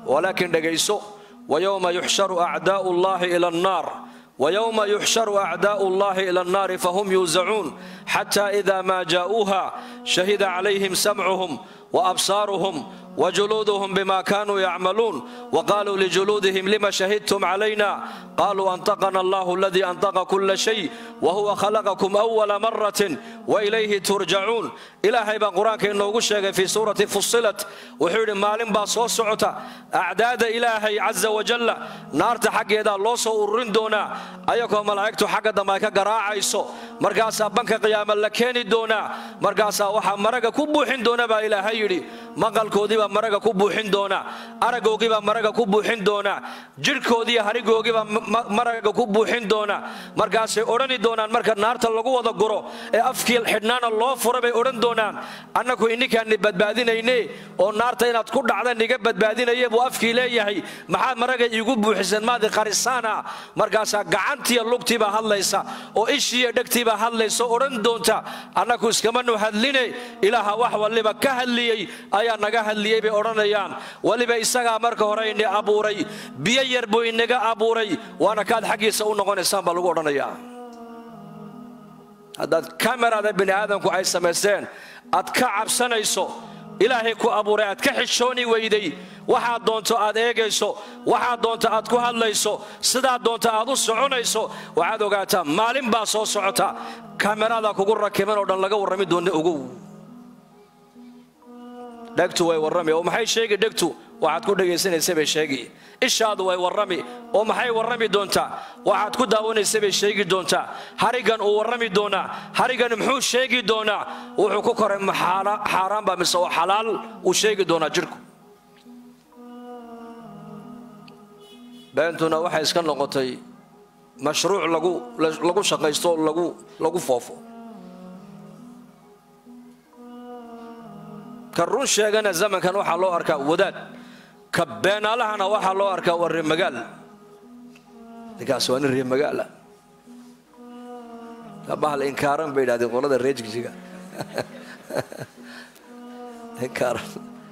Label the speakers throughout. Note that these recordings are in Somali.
Speaker 1: walaakin dhegayso wayowma yuxsharu acdaa'u llahi ila annaar ويوم يحشر أعداء الله إلى النار فهم يوزعون حتى إذا ما جاءوها شهد عليهم سمعهم وأبصارهم وجلودهم بما كانوا يعملون وقالوا لجلودهم لما شهدتم علينا قالوا أنطقنا الله الذي أنطق كل شيء وهو خلقكم أول مرة وإليه ترجعون إلهي بان قرآنك إنه قشيك في سورة فصلت وحيد مالين باصو سعوتا أعداد إلهي عز وجل نار حق يدا الله سو دونا أيكم ملائكة حق دمائك قراعيسو مرقاسا بنك قياما لكيني دونا مرقاسا وحا مرقا كبوحين دونا با إلهي يدي maqalkoodii baa maraga ku buuxin doona aragoogii baa maraga ku buuxin doona jirhkoodii harigoogii baa maraga ku buuxin doona markaasay odhani doonaan marka naarta lagu wada guro ee afkii xidhnaana loo fura bay odhan doonaan annaku ininkaani badbaadinayne oo naarta inaad ku dhacda niga badbaadinaye buu afkii leeyahay maxaad maraga iigu buuxisan maadi qarisaana markaasaa gacantiiyo lugtiibaa hadlaysa oo ishiiyo dhegtiibaa hadlaysa odhan doonta annaku iskamanu hadline ilaaha wax walliba ka hadliyey ayaa naga hadliyey bay odhanayaan weliba isagaa marka hore ini abuuray biyo yar buu inaga abuuray waana kaad xaggiisa u noqonaysaan baa lagu odhanayaa haddaad kamerada bini aadamku ay samaysteen aad ka cabsanayso ilaahay ku abuuray aad ka xishooni weyday waxaad doonto aad eegayso waxaad doonto aad ku hadlayso sidaad doonto aad u soconayso waxaad ogaataa maalin baa soo socota kamerada kugu rakiban oo dhan laga warrami doona ogow dhegtu way warrami oo maxay sheegi dhegtu waxaad ku dhegaysanaysa bay sheegi ishaadu way warrami oo maxay warrami doontaa waxaad ku daawanaysa bay sheegi doontaa harigan uu warrami doonaa harigan muxuu sheegi doonaa wuxuu ku koray xaaraan baa mise oo xalaal uu sheegi doonaa jirku beentuna waxay iska noqotay mashruuc lagu shaqaysto oo lagu foofo ka run sheegana zamankan waxaa loo arkaa wadaad ka beenaalahana waxaa loo arkaa waa reemagaal ninkaas waa nin reemagaala bahal inkaaran bay idhahdeen qolada reejigjiga inkaaran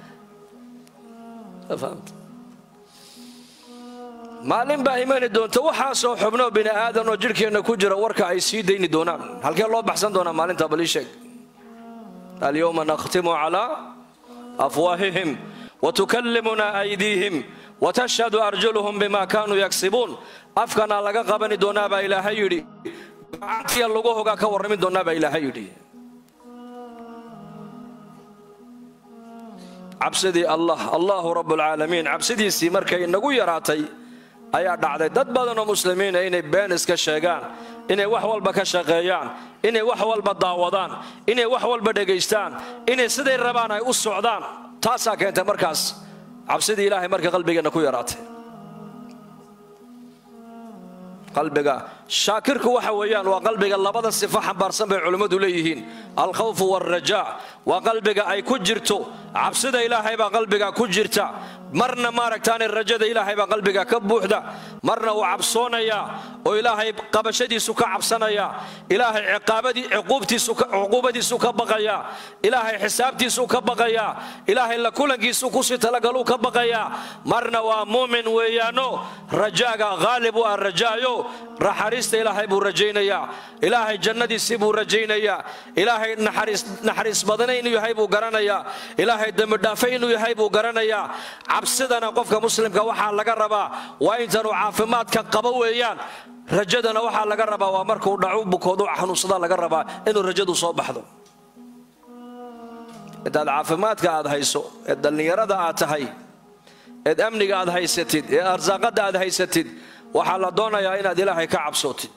Speaker 1: maalin baa imani doonta waxaasoo xubnoo bini aadan oo jidhkeenna ku jira warka ay sii dayni doonaan halkee loo baxsan doonaa maalinta balii sheeg alyowma nakhtimu calaa afwaahihim watukallimuna aydiihim watashhadu arjuluhum bima kaanuu yagsibuun afkanaa laga qabani doonaa baa ilaahay yidhi gacantiya lagu hogaa ka warrami doonaa baa ilaahay yidhi cabsidii allah allahu rabbulcaalamiin cabsidiisii markay inagu yaraatay ayaa dhacday dad badanoo muslimiina inay been iska sheegaan inay wax walba ka shaqeeyaan inay wax walba daawadaan inay wax walba dhegaystaan inay siday rabaan ay u socdaan taasaa keentay markaas cabsidii ilaahay markay qalbigeenna ku yaraatay qalbiga shaakirku waxa weeyaan waa qalbiga labada sifo xambaarsan bay culimmadu leeyihiin alkhawfu waalrajaa waa qalbiga ay ku jirto cabsida ilaahay baa qalbiga ku jirta marna maaragtaane rajada ilaahay baa qalbiga ka buuxda marna uu cabsoonayaa oo ilaahay qabashadiisu ka cabsanaya ilaahay cuquubadiisu ka baqaya ilaahay xisaabtiisu ka baqaya ilaahay la kulankiisu kusii talagaluu ka baqaya marna waa muumin weeyaano rajaaga haalib u ah rajaayo naxariista ilaahay buu rajaynayaa ilaahay jannadiisii buu rajaynayaa ilaahay naxariis badana inuu yahay buu garanayaa ilaahay dembidhaafe inuu yahay buu garanayaa cabsidana qofka muslimka waxaa laga rabaa waa intanuu caafimaadka qabo weeyaan rajadana waxaa laga rabaa waa markuu dhacu bukoodu xanuunsada laga rabaa inuu rajadu soo baxdo intaad caafimaadka aad hayso ee dhallinyarada aad tahay eed amniga aad haysatid ee arsaaqadda aad haysatid waxaa la doonayaa inaad ilaahay ka cabsootid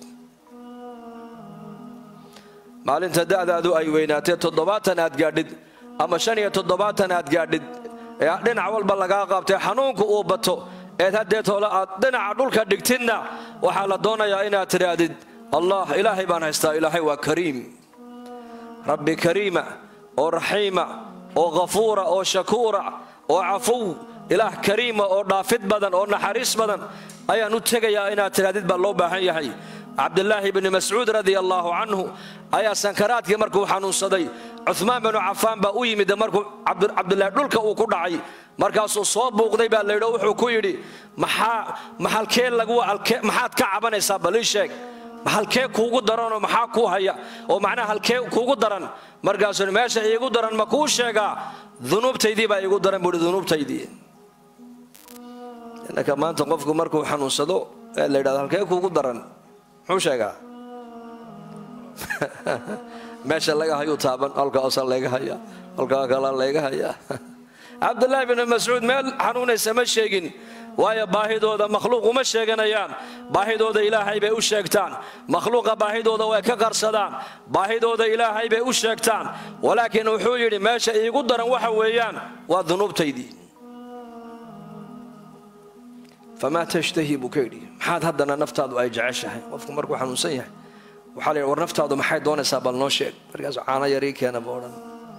Speaker 1: maalinta da'daadu ay weynaatee toddobaatan aad gaadhid ama shan iyo toddobaatan aad gaadhid ee dhinac walba lagaa qaabtay xanuunku uu bato eed haddeetoola aad dhinaca dhulka dhigtidna waxaa la doonayaa inaad tidhaahdid allah ilaahay baan haystaa ilaahay waa kariim rabbi kariima oo raxiima oo ghafuura oo shakuura oo cafuw ilaah kariima oo dhaafid badan oo naxariis badan ayaan u tegayaa inaad tidhahdid baa loo baahan yahay cabdilaahi bni mascuud radia allaahu canhu ayaa sankaraadkii markuu xanuunsaday cumaan binu cafaan baa u yimid markuu cabdilaahi dhulka uu ku dhacay markaasuu soo buuqday baa laydho wuxuu ku yidhi maxaa maxalkee lagu maxaad ka cabanaysaa bal ii sheeg halkee kuugu daranoo maxaa kuu haya oo macnaha halkee kuugu daran markaasuu meesha iigu daran ma kuu sheegaa dunuubtaydii baa iigu daran buuhi dunuubtaydii innaka maanta qofku markuu xanuunsado ee la yidhahdo halkee kuugu daran muxuu sheegaa meesha laga hayuu taaban halkaasa layga haya halkaa kalaa layga hayaa cabdulaahi binu mascuud meel xanuunaysa ma sheegin waayo baahidooda makhluuq uma sheeganayaan baahidooda ilaahay bay u sheegtaan makhluuqa baahidooda way ka qarsadaan baahidooda ilaahay bay u sheegtaan walaakiin wuxuu yidhi meesha iigu daran waxa weeyaan waa dunuubtaydii famaa tashtahi buu ka yidhi maxaad haddana naftaadu ay jeceshahay qofku markuu xanuunsan yahay waxaa la yidhi war naftaadu maxay doonaysaa bal noo sheeg markaasuu caano yarii keena ba odhan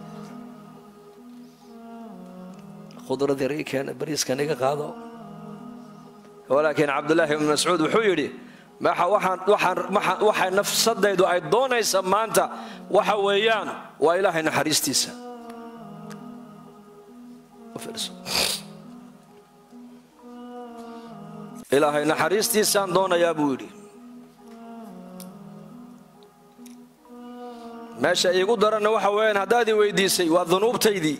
Speaker 1: khudrad yarii keena bariiskan iga qaado walaakiin cabdulaahi ibnu mascuud wuxuu yidhi waxay nafsadaydu ay doonaysa maanta waxa weeyaan waa ilaahay naxariistiisa ilaahay naxariistiisaan doonayaa buu yidhi meesha iigu daranna waxa weeyaan haddaad i weydiisay waa dunuubtaydii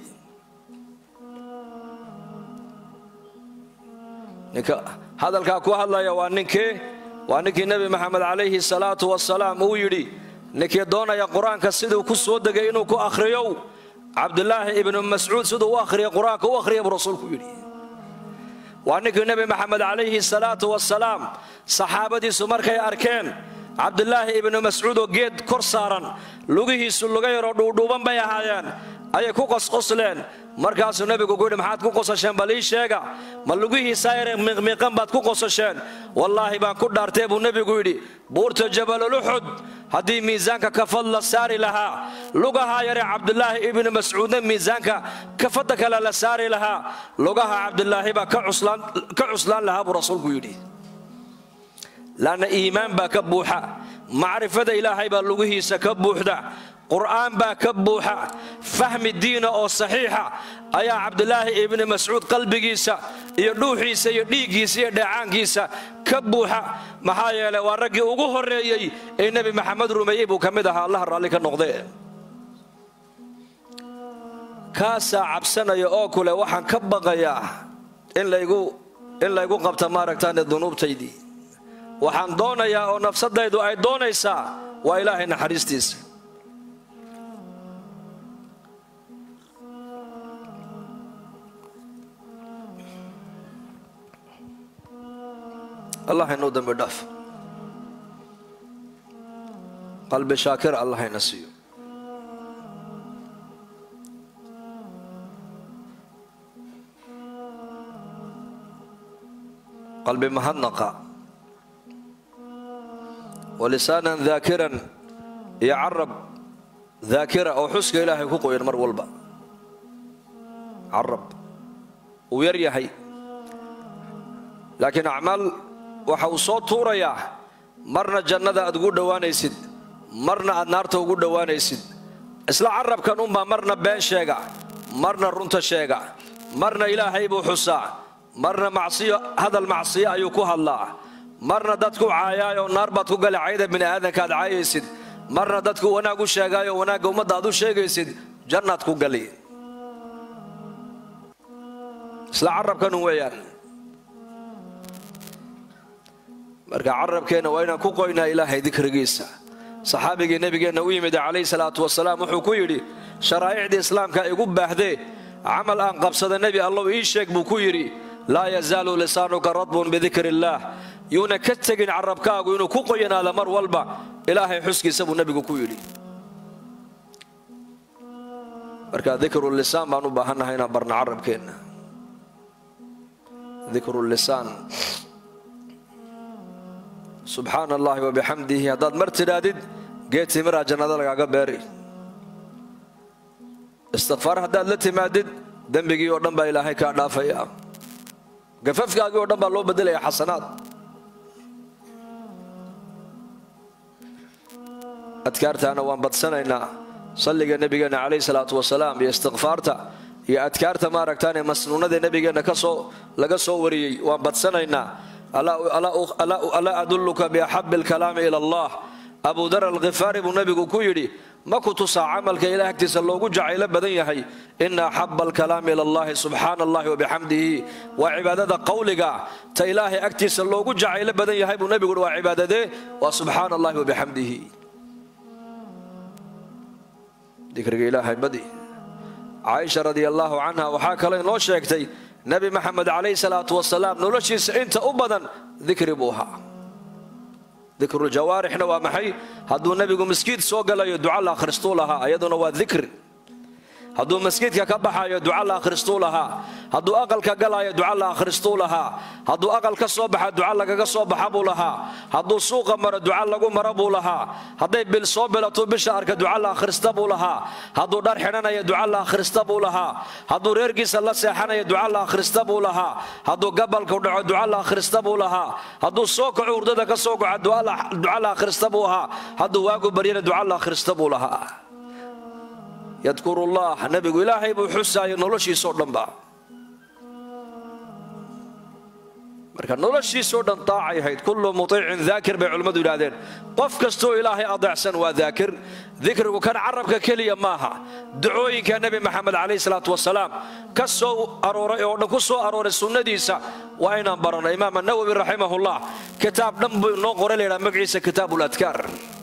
Speaker 1: ninka hadalkaa ku hadlaya waa ninkii waa ninkii nebi maxamed calayhi salaatu wasalaam uu yidhi ninkii doonaya qur-aanka siduu ku soo degay inuu ku akhriyow cabdulaahi ibnu mascuud siduu u akhriya qur-aanka u akhriya buu rasuulku yidhi waa ninkii nebi maxamed calayhi salaatu wasalaam saxaabadiisu markay arkeen cabdulaahi ibnu mascuud oo geed kor saaran lugihiisu luga yaroo dhuudhuuban bay ahaayeen ayay ku qosqosleen markaasuu nebigu ku yidhi maxaad ku qosasheen bal ii sheega ma lugihiisaa yare miiqmiiqan baad ku qosasheen wallaahi baan ku dhaartee buu nebigu yidhi buurta jabaluluxud haddii miisaanka kafad la saari lahaa lugahaa yare cabdulaahi ibnu mascuudna miisaanka kafadda kale la saari lahaa lugaha cabdulaahi baa ka cuslaan lahaa buu rasuulku yidhi laanna iimaan baa ka buuxa macrifada ilaahay baa lugihiisa ka buuxda qur'aan baa ka buuxa fahmi diina oo saxiixa ayaa cabdulaahi ibni mascuud qalbigiisa iyo dhuuxiisa iyo dhiiggiisa iyo dheecaankiisa ka buuxa maxaa yeelay waa raggii ugu horreeyey ee nebi maxamed rumeeyey buu ka mid ahaa allah raalli ka noqde kaasaa cabsanaya oo kule waxaan ka baqayaa in laygu qabta maaragtaan dunuubtaydii waxaan doonayaa oo nafsadaydu ay doonaysaa waa ilaahay naxariistiisa allah inuu dambi dhaaf qalbi shaakir allah ina siiyo qalbi mahadnaqa walisaanan daakiran iyo carab daakira oo xuska ilaahay ku qoyan mar walba carab uu yar yahay laakiin acmaal waxa uu soo tuurayaa marna jannada aad ugu dhowaanaysid marna aad naarta ugu dhowaanaysid isla carabkan unbaa marna been sheega marna runta sheega marna ilaahay buu xusaa marna macsiyo hadal macsiyo ayuu ku hadlaa marna dadku caayaayoo naar baad ku gali cayda bini aadanka aad caayaysid marna dadku wanaag u sheegaayo wanaagga ummadda aad u sheegaysid jannaad ku gali isla carabkanun weeyaan marka carabkeenna waa inaan ku qoynaa ilaahay dikrigiisa saxaabigii nebigeenna u yimid calayhi salaatu wasalaam wuxuu ku yidhi sharaa'icdii islaamka igu baahdee camal aan qabsada nebi allow ii sheeg buu ku yidhi laa yazaalu lisaanuka radbun bidikri illaah yuuna ka tegin carabkaagu inuu ku qoyanaada mar walba ilaahay xuskiisa buu nebigu ku yidhi marka dikru lisaan baan u baahannahay inaan barna carabkeenna dikru lisaan subxaana allahi wabixamdihi haddaad mar tidhaahdid geed timiraa jannada lagaaga beeri istikfaar haddaad la timaadid dembigii oo dhan baa ilaahay kaa dhaafaya gafafkaagii oo dhan baa loo bedelaya xasanaad adkaartaana waan badsanaynaa salliga nebigeenna calayhi salaatu wasalaam iyo istikfaarta iyo adkaarta maaragtaan ee masnuunada nebigeenna kasoo laga soo wariyey waan badsanaynaa alaa adulluka biaxabi alkalaami ila allah abu dar alkhifaari buu nebigu ku yidhi ma ku tusaa camalka ilaah agtiisa loogu jacaylo badan yahay ina axaba alkalaami ila allahi subxaana allahi wabixamdihi waa cibaadada qawliga ta ilaahay agtiisa loogu jacaylo badan yahay buu nebigu waa cibaadadee waa subxaana allahi wabixamdihi dikriga ilaahay badi caaisha radia allaahu canha waxaa kaloo inoo sheegtay nebi maxamed calayhi salaatu wasalaam noloshiisa inta u badan dikri buu ahaa dikruuljawaarixna waa maxay hadduu nebigu maskiid soo galayo duca la akhristuu lahaa ayaduna waa dikri hadduu maskiidka ka baxayo duca la akhristuu lahaa hadduu aqalka galaayo duca la akhristuu lahaa hadduu aqal ka soo baxa duca lagaga soo baxa buu lahaa hadduu suuqa maro duca lagu maro buu lahaa hadday bil soo bilatuu bisha arka duca la akhrista buu lahaa hadduu dhar xidhanaya duca la akhrista buu lahaa hadduu reerkiisa la seexanaya duca la akhrista buu lahaa hadduu gabalku dhaco duca la akhrista buu lahaa hadduu soo kaco hurdada ka soo kaco duca la akhrista buu ahaa hadduu waagu baryana duca la akhrista buu lahaa yadkurullah nebigu ilaahay buu xusaayay noloshiisoo dhanba marka noloshiisoo dhan daacay ahayd kullu muiicin daakir bay culimmadu yidhahdeen qof kastoo ilaahay adeecsan waa daakir dikrigu kan carabka keliya maaha ducooyinka nebi maxamed calayhi salaatu wasalaam ka soo arooray oo dhan ku soo arooray sunnadiisa waa inaan baranno imaam nawowi raximahullah kitaab dhan buu inoo qoray laydhaha magaciisa kitaabu ladkaar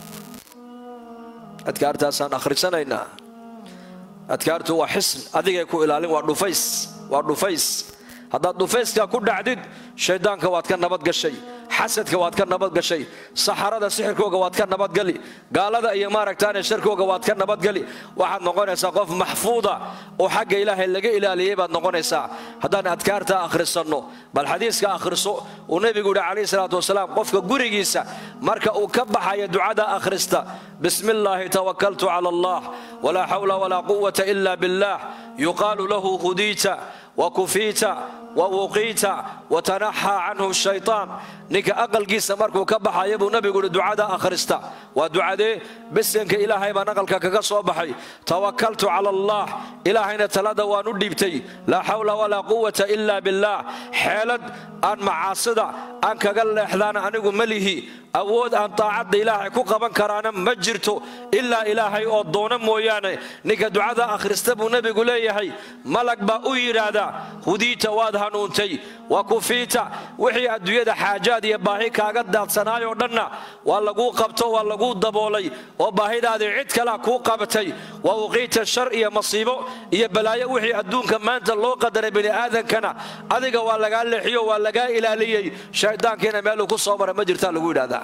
Speaker 1: adkaartaasaan akhrisanaynaa adkaartu waa xisn adigay ku ilaalin waa dhufays waa dhufays haddaad dhufayska ku dhacdid shayddaanka waad ka nabadgashay xasadka waad ka nabadgashay saxarada sixirkooga waad ka nabadgali gaalada iyo maaragtaane sharkooga waad ka nabadgali waxaad noqonaysaa qof maxfuuda oo xagga ilaahay laga ilaaliyey baad noqonaysaa haddaan adkaarta akhrisanno bal xadiiska akhriso uu nebigu yidhi calayhi salaatu wasalaam qofka gurigiisa marka uu ka baxaya ducada akhrista bismi illaahi tawakaltu cala allah walaa xawla walaa quwata ila billah yuqaalu lahu hudiita wakufiita wawuqiita watanaxaa canhu shaytaan ninka aqalkiisa markuu ka baxaya buu nebigu yidhi ducada akhrista waa ducadee besenka ilaahay baan aqalka kaga soo baxay tawakaltu cala allah ilaahayna talada waan u dhiibtay laa xawla walaa quwata ila billaah xeelad aan macaasida aan kaga leexdaana anigu ma lihi awood aan taacadda ilaahay ku qaban karaana ma jirto ilaa ilaahay oo doono mooyaane ninka ducada akhrista buu nebigu leeyahay malag baa u yidhaahdaa hudiita waad hanuuntay wa kufiita wixii adduunyada xaajaad iyo baahi kaaga daadsanaayoo dhanna waa laguu qabto waa laguu daboolay oo baahidaadii cid kalea kuu qabatay wa uqiita shar iyo masiibo iyo balaayo wixii adduunka maanta loo qadaray bini'aadankana adiga waa lagaa leexiyo waa lagaa ilaaliyey shayddaankiina meeluu ku soo mara ma jirtaa lagu yidhahdaa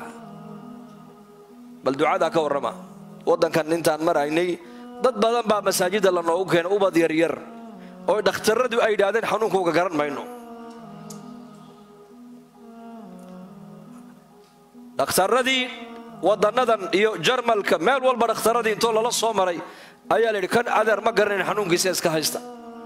Speaker 1: bal ducadaa ka warrama waddankan intaan maraynay dad badan baa masaajidda la noogu keena ubad yaryar oo dhakhtarradu ay yidhaahdeen xanuunkauga garan mayno dhakhtarradii waddannadan iyo jarmalka meel walba dhakhtarradii intoo lala soo maray ayaa layidhi kan adeer ma garanayn xanuunkiisa iska haysta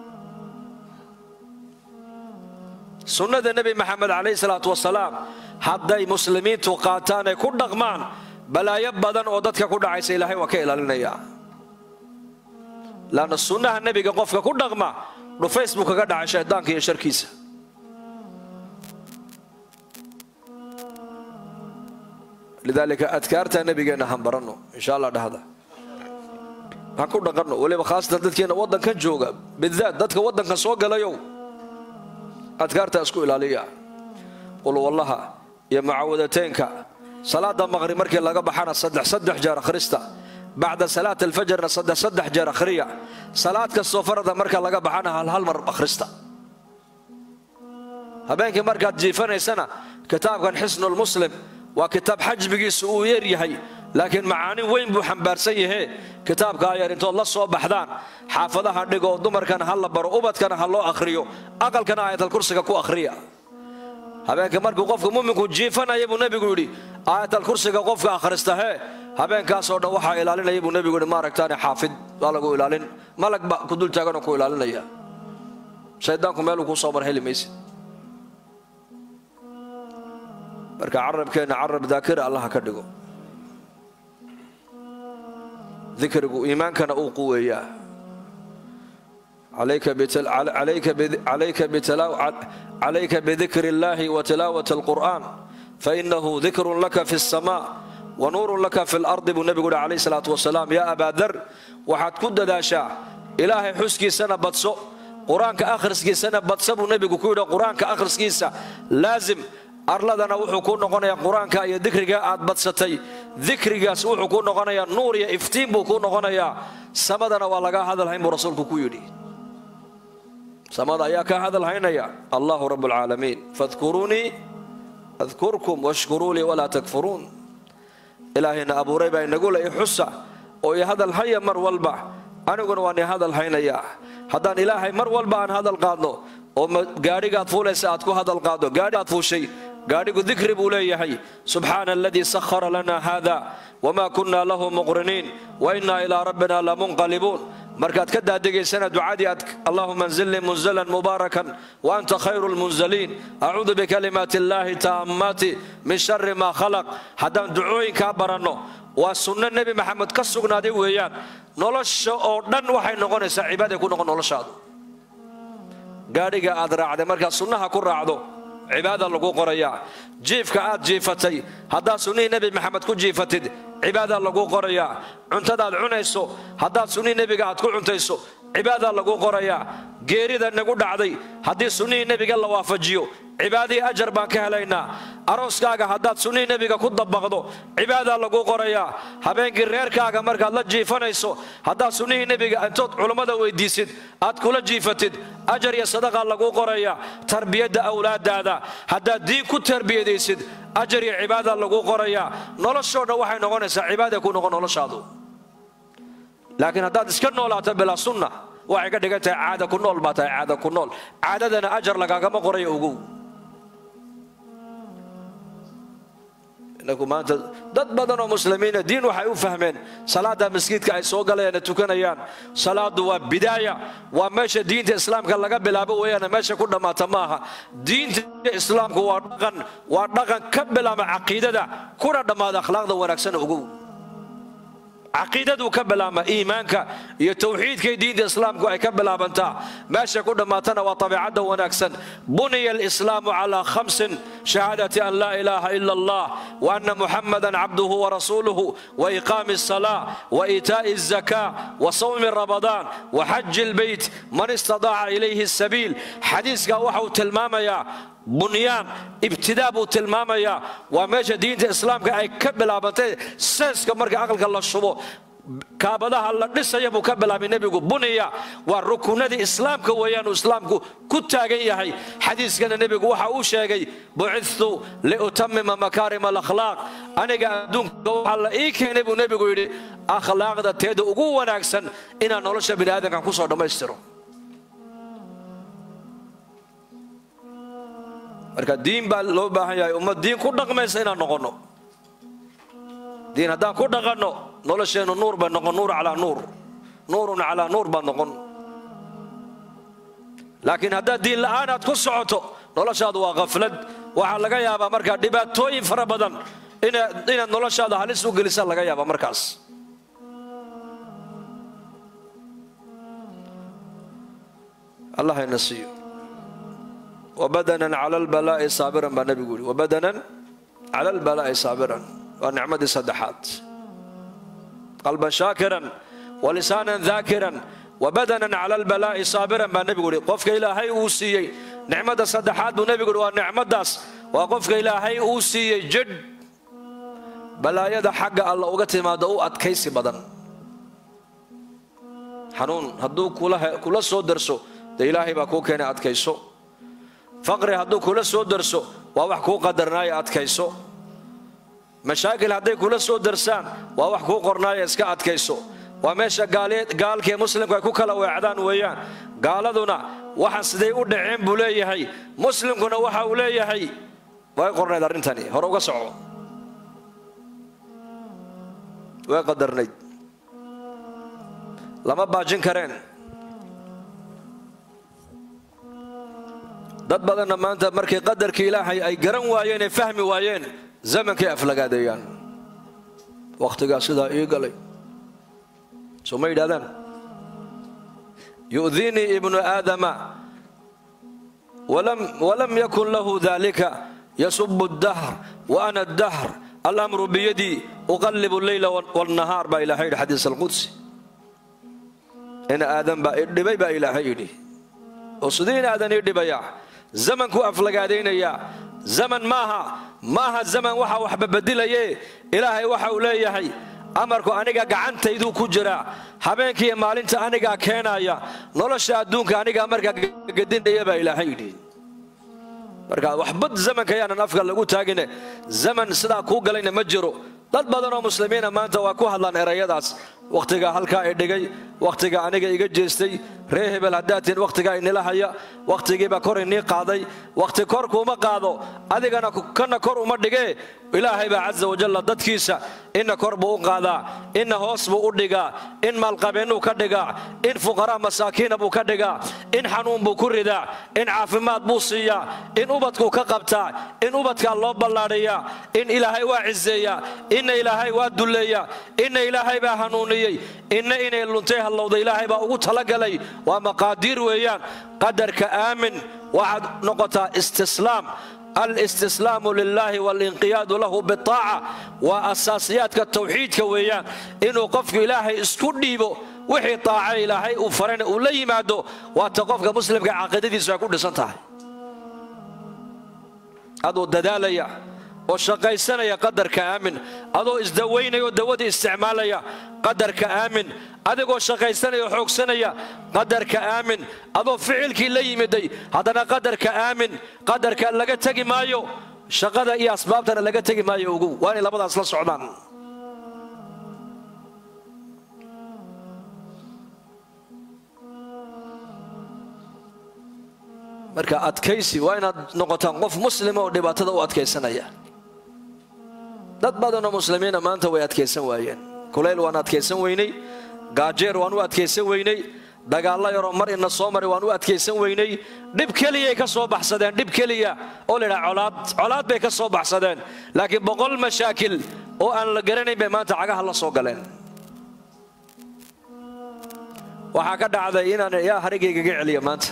Speaker 1: sunnada nebi maxamed calayhi salaatu wasalaam hadday muslimiintu qaataan ay ku dhaqmaan balaayo badan oo dadka ku dhacaysa ilaahay waa ka ilaalinayaa laanna sunnaha nebiga qofka ku dhaqma dhufays buu kaga dhacay shaydaanka iyo sharkiisa lidaalika adkaarta nebigeenna han baranno insha allah dhahda han ku dhaqanno weliba khaasatan dadkeenna waddankan jooga bidaat dadka waddankan soo galayow adkaarta isku ilaaliya qulwallaha iyo mucaawadateenka salaada maqrib markii laga baxana saddex saddex jeer akhrista bacda salaat alfajrna saddex saddex jeer akhriya salaad kastoo farada marka laga baxana hal hal mar akhrista habeenkii markaad jiifanaysana kitaabkan xisnulmuslim waa kitaab xajmigiisu uu yeer yahay laakiin macaanin weyn buu xambaarsan yahee kitaabkaa yar intood la soo baxdaan xaafadaha dhigoo dumarkana ha la baro ubadkana ha loo akhriyo aqalkana aayatalkursiga ku akhriya habeenka markuu qofka muminku jiifanaya buu nebigu yidhi aayatalkursiga qofka akhrista hee habeenkaasoo dhan waxaa ilaalinaya buu nebigu yidhi maaragtaane xaafid waa lagu ilaalin malag ba ku dul taaganoo ku ilaalinaya shaydaanku meeluu kuu soo mar heli maysid marka carabkeenna carab daakira allaha ka dhigo dikrigu iimaankana uu quweeyaa calayka bidikri اllahi watilaawat اlqur'an fainahu dikrun laka fi الsma wanuurun laka fi اlardi buu nebigu uhi calayh salaatu wasalaam yaa abaa dar waxaad ku dadaashaa ilaahay xuskiisana badso qur-aanka akhriskiisana badsa buu nebigu ku yidhi qur-aanka akhriskiisa laazim arladana wuxuu kuu noqonayaa qur-aanka iyo dikriga aad badsatay dikrigaas wuxuu kuu noqonayaa nuur iyo iftiin buu kuu noqonayaa samadana waa lagaa hadalhayn buu rasuulku ku yidhi samada ayaa kaa hadalhaynaya allahu rabb alcaalamiin fadkuruunii adkurkum washkuruu lii walaa takfuruun ilaahayna abuuray baa inagu le xusa oo i hadalhaya mar walba aniguna waan i hadalhaynayaa haddaan ilaahay mar walba aan hadal qaadno oo gaadhigaad fuulaysa aad ku hadal qaaddo gaadhiaad fuushay gaadhigu dikri buu leeyahay subxaana aladii sahara lana hada wma kunna lahu muqriniin wa inna ilaa rabbina lamunqalibuun markaad ka daadegaysana ducadii aad allahuma anzilnii munzalan mubaarakan wa anta khayru lmunzaliin acuudu bikalimaati illaahi taammaati min shari maa khalaq haddaan ducooyinkaa baranno waa sunno nebi maxamed ka sugnaaday weeyaan nolosha oo dhan waxay noqonaysaa cibaaday ku noqon noloshaadu gaadhiga aad raacday markaad sunnaha ku raacdo cibaada lagu qorayaa jiifka aad jiifatay haddaad sunnihii nebi maxamed ku jiifatid cibaada lagu qorayaa cuntadaad cunayso haddaad sunnihii nebiga aad ku cuntayso cibaada lagu qorayaa geerida nagu dhacday haddii sunnihii nebiga la waafajiyo cibaadihii ajar baan ka helaynaa arooskaaga haddaad sunnihii nebiga ku dabaqdo cibaada lagu qorayaa habeenkii reerkaaga markaad la jiifanayso haddaad sunnihii nebiga intood culummada weydiisid aad kula jiifatid ajar iyo sadaqa lagu qorayaa tarbiyadda awlaadaada haddaad diin ku tarbiyadaysid ajar iyo cibaada lagu qorayaa noloshoo dhan waxay noqonaysaa cibaada ku noqon noloshaadu laakiin haddaad iska noolaato bilaa sunna waxay ka dhigan tahay caada ku nool baa tahay caada ku nool caadadana ajar lagaagama qorayo ogow inagu maanta dad badan oo muslimiina diin waxay u fahmeen salaada masjidka ay soo galayaan tukanayaan salaadu waa bidaaya waa meesha diinta islaamka laga bilaabo weeyaan meesha ku dhammaata maaha diinta islaamku waa dhaqan waa dhaqan ka bilaaba caqiidada kuna dhammaada akhlaaqda wanaagsan ogow caqiidaduu ka bilaabma iimaanka iyo tawxiidkay diinta islaamku ay ka bilaabantaa meesha ku dhammaatana waa tabiicadda wanaagsan buniya alislaamu calaa khamsin shahaadati an laa ilaaha ila allah wa anna muxamadan cabduhu warasuuluhu wa iqaami asalaa wa iitaa'i azakaa wa sawmi ramadaan wa xaji lbeyt man istadaaca ilayhi sabiil xadiiskaa waxa uu tilmaamayaa bunyaan ibtidaa buu tilmaamayaa waa meesha diinta islaamka ay ka bilaabantay seeska marka aqalka la shubo kaabadaha la dhisaya buu ka bilaabay nebigu buniya waa rukunadii islaamka weeyaan uu islaamku ku taagan yahay xadiiskana nebigu waxa uu sheegay bucidtu liutamima makaarim alakhlaaq aniga adduunka waxaa la ii keenay buu nebigu yidhi akhlaaqda teeda ugu wanaagsan inaan nolosha bini aadamkan kusoo dhammaystiro marka diin baa loo baahan yahay ummad diin ku dhaqmaysa inaan noqonno diin haddaan ku dhaqanno nolosheennu nuur bay noqon nuur calaa nuur nuurun calaa nuur baad noqon laakiin haddaad diin la'aan aad ku socoto noloshaadu waa khaflad waxaa laga yaabaa markaa dhibaatooyin fara badan inaad noloshaada halis u gelisa laga yaaba markaas allah hayna siiyo wabadanan cala albalaa'i saabiran baa nebigu yidhi wabadanan cala albalaa'i saabiran waa nicmadii saddexaad qalban shaakiran walisaanan daakiran wabadanan cala albalaa'i saabiran baa nebigu yidhi qofka ilaahay uu siiyey nicmadda saddexaad buu nebigu yidhi waa nicmaddaas waa qofka ilaahay uu siiyey jidh balaayada xagga alla uga timaado u adkaysi badan xanuun hadduu kula soo darso dee ilaahay baa kuu keenay adkayso faqri hadduu kula soo darso waa wax kuu qadarnaaya adkayso mashaakil hadday kula soo darsaan waa wax kuu qornaaya iska adkayso waa meesha gaalkii muslimku ay ku kala weecdaan weeyaan gaaladuna waxa siday u dhaceen buu leeyahay muslimkuna waxa uu leeyahay way qornayd arrintani hore uga soco way qadarnayd lama baajin kareen dad badanna maanta markay qadarkii ilaahay ay garan waayeen ee fahmi waayeen zamankay aflagaadeeyaan wakhtigaa sidaa ii galay soo ma yidhahdaan yu'diinii ibnu aadama walam yakun lahu dalika yasubu dahr wa ana dahr alamru biyadii uqallibu leyla wاlnahaar baa ilahay yidhi xadiis alqudsi in aadan baa idhibay baa ilaahay yidhi oo sidii in aadan ii dhibaya zamankuu aflagaadaynayaa zaman maaha maaha zaman waxa waxba bedilaye ilaahay waxa uu leeyahay amarku aniga gacantayduu ku jiraa habeenkiiyo maalinta anigaa keenaya nolosha adduunka anigaa markaa gadindhaya baa ilaahay yidhi marka waxbad zamanka yaanan afka lagu taagine zaman sidaa kuu galayna ma jiro dad badanoo muslimiina maanta waa ku hadlaan erayadaas wakhtiga halkaa i dhigay wakhtiga aniga iga jeestay ree hebel haddaatiin wakhtigaa inila haya wakhtigiibaa kor inii qaaday wakhti kor kuuma qaado adigana kana kor uma dhigee ilaahay baa casa wajalla dadkiisa inna kor buu u qaadaa inna hoos buu u dhigaa in maalqabeennuu ka dhigaa in fuqaraa masaakiina buu ka dhigaa in xanuun buu ku ridaa in caafimaad buu siiyaa in ubadkuu ka qabtaa in ubadkaa loo ballaadhiyaa in ilaahay waa ciseeyaa inna ilaahay waa dulleeyaa inna ilaahay baa hanuuniyey inna inay luntay hallowda ilaahay baa ugu talagalay waa maqaadiir weeyaan qadarka aamin waxaad noqotaa istislaam alistislaamu lilaahi walinqiyaadu lahu bitaaca waa asaasiyaadka tawxiidka weeyaan inuu qofku ilaahay isku dhiibo wixii taaca ilaahay uu farayna uu la yimaado waata qofka muslimka caqiidadiisu ay ku dhisan tahay adoo dadaalaya oo shaqaysanaya qadarka aamin adoo isdawaynaya oo dawadii isticmaalaya qadarka aamin adigoo shaqaysanaya oo xoogsanaya qadarka aamin adoo ficilkii la yimiday haddana qadarka aamin qadarka laga tegi maayo shaqada iyo asbaabtana laga tegi maayo ogow waa inay labadaas la socdaan marka adkaysi waa inaad noqotaan qof muslima oo dhibaatada u adkaysanaya dad badanoo muslimiina maanta way adkaysan waayeen kulayl waan adkaysan weynay gaajeer waan u adkaysan weynay dagaallo yaroo mar ina soo maray waan u adkaysan weynay dhib keliyay ka soo baxsadeen dhib keliya oo laydhaha colaad colaad bay ka soo baxsadeen laakiin boqol mashaakil oo aan la garanayn bay maanta cagaha la soo galeen waxaa ka dhacday inaan yaa harigaygaga celiya maanta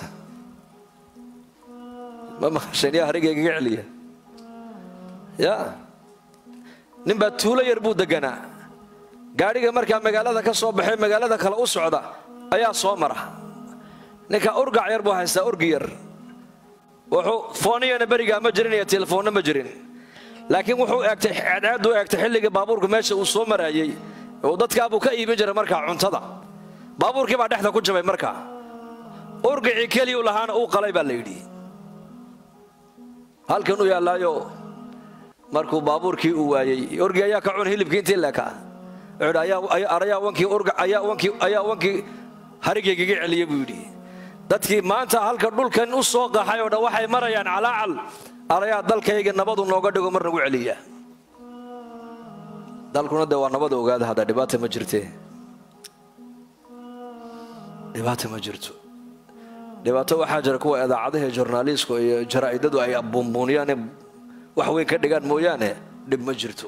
Speaker 1: ma maqasheen yaa harigaygaga celiya ya ninbaa tuulo yar buu deganaa gaadhiga markaa magaalada ka soo baxay magaalada kale u socda ayaa soo mara ninka urgac yar buu haystaa urgi yar wuxuu fooniyana berigaa ma jirin iyo telefoonna ma jirin laakiin wuxuu eegtay ceedceedu eegtay xilligii baabuurka meesha uu soo maraayey oo dadkaabuu ka iibin jiray markaa cuntada baabuurkii baa dhexda ku jabay markaa urgicii keliyuu lahaana uu qalay baa la yidhi halkan u yaallaayo markuu baabuurkii uu waayey orgi ayaa ka cun hilibkii intii leekaa ayaa wankii harigaygaga celiya buu yidhi dadkii maanta halka dhulkan u soo qaxay oo dhan waxay marayaan calaacal arayaa dalkayga nabadu nooga dhigo mar nagu celiya dalkuna dee waa nabada ogaada hadda dhibaata ma jirte dhibaata ma jirto dhibaato waxaa jira kuwa idaacadaha jornaaliisku iyo jaraa'idadu ay buunbuuniyaane wax weyn ka dhigaan mooyaane dhib ma jirto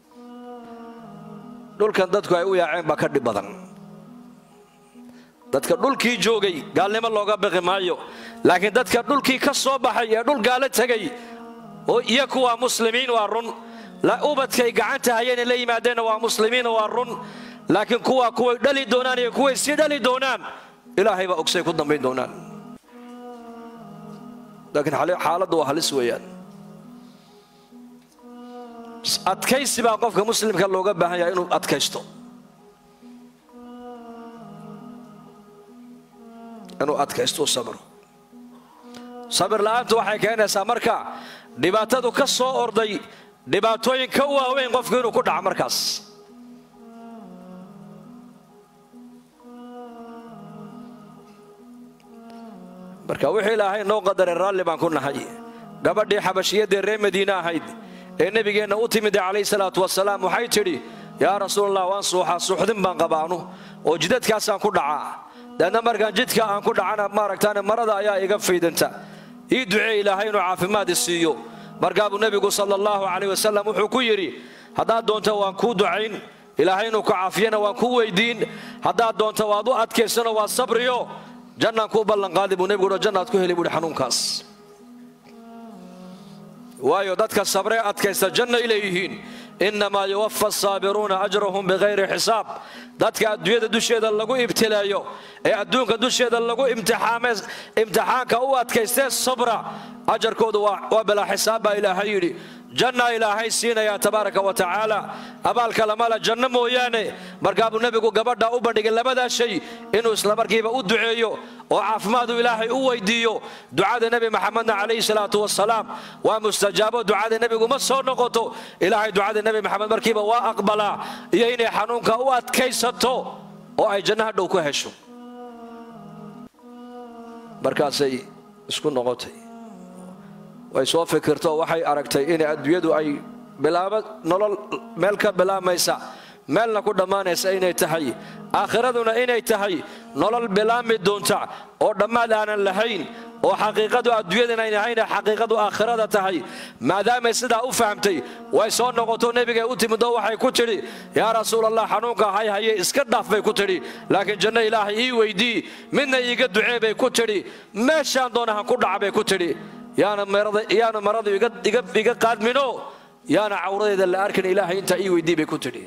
Speaker 1: dhulkan dadku ay u yaaceen baa ka dhib badan dadka dhulkii joogay gaalnimo looga baqi maayo laakiin dadka dhulkii ka soo baxay ee dhul gaalo tegay oo iyo kuwaa muslimiin waa run ubadkay gacanta hayeenay la yimaadeenna waa muslimiin waa run laakiin kuwaa kuway dhali doonaan iyo kuway sii dhali doonaan ilaahay baa ogsay ku dambayn doonaan laakiin xaaladdu waa halis weeyaan adkaysi baa qofka muslimka looga baahan yahay inuu adkaysto inuu adkaysto u sabro sabir la'aantu waxay keenaysaa marka dhibaatadu ka soo orday dhibaatooyin ka waaweyn qofku inuu ku dhaco markaas marka wixii ilaahay noo qadaray raalli baan ku nahay gabadhii xabashiyadee reer madiine ahayd ee nebigeenna u timida calayhi salaatu wasalaam waxay tidhi yaa rasuulallah waan suuxaa suuxdin baan qabaanu oo jidadkaasaan ku dhacaa deedna markaan jidka aan ku dhacana maaragtaane marada ayaa iga faydanta ii ducee ilaahay inuu caafimaad i siiyo markaabuu nebigu sala allahu calayh wasalam wuxuu ku yidhi haddaad doonta waan kuu ducayn ilaahay inuu ku caafiyana waan kuu weydiin haddaad doonta waad u adkaysano waa sabriyo jannaan kuu ballanqaadi buu nebigu uhi jannaad ku heli buuhi xanuunkaas waayo dadka sabree adkaysta jannay leeyihiin innamaa yuwafa asaabiruuna ajrahum bikayri xisaab dadka adduunyada dusheeda lagu ibtileeyo ee adduunka dusheeda lagu imtixaanka u adkaystee sabra ajarkoodu waa bilaa xisaab baa ilaahay yidhi jannaa ilaahay siinayaa tabaaraka wa tacaala abaalka lamala janno mooyaane markaabuu nebigu gabadha u bandhigay labadaa shay inuu islamarkiiba u duceeyo oo caafimaadu ilaahay u weydiiyo ducada nebi maxamedna calayhi salaatu wasalaam waa mustajaabo ducada nebigu ma soo noqoto ilaahay ducada nebi maxamed markiiba waa aqbalaa iyo inay xanuunka u adkaysato oo ay janno hadhow ku hesho markaasay isku noqotay way soo fikirto waxay aragtay in adduunyadu ay bilaabo nolol meel ka bilaamaysa meelna ku dhammaanaysa inay tahay aakhiraduna inay tahay nolol bilaami doonta oo dhammaad aanan lahayn oo xaqiiqadu adduunyadan ayn ahayn xaqiiqadu aakhirada tahay maadaamay sidaa u fahamtay way soo noqoto nebigay u timidoo waxay ku tidhi yaa rasuulallah xanuunka hay haye iska dhaaf bay ku tidhi laakiin janno ilaahay ii weydii midna iiga ducee bay ku tidhi meeshaan doonahan ku dhaca bay ku tidhi yaana maradu iga qaadmino yaana cawradeeda la arkin ilaahay intaa ii weydii bay ku tidhi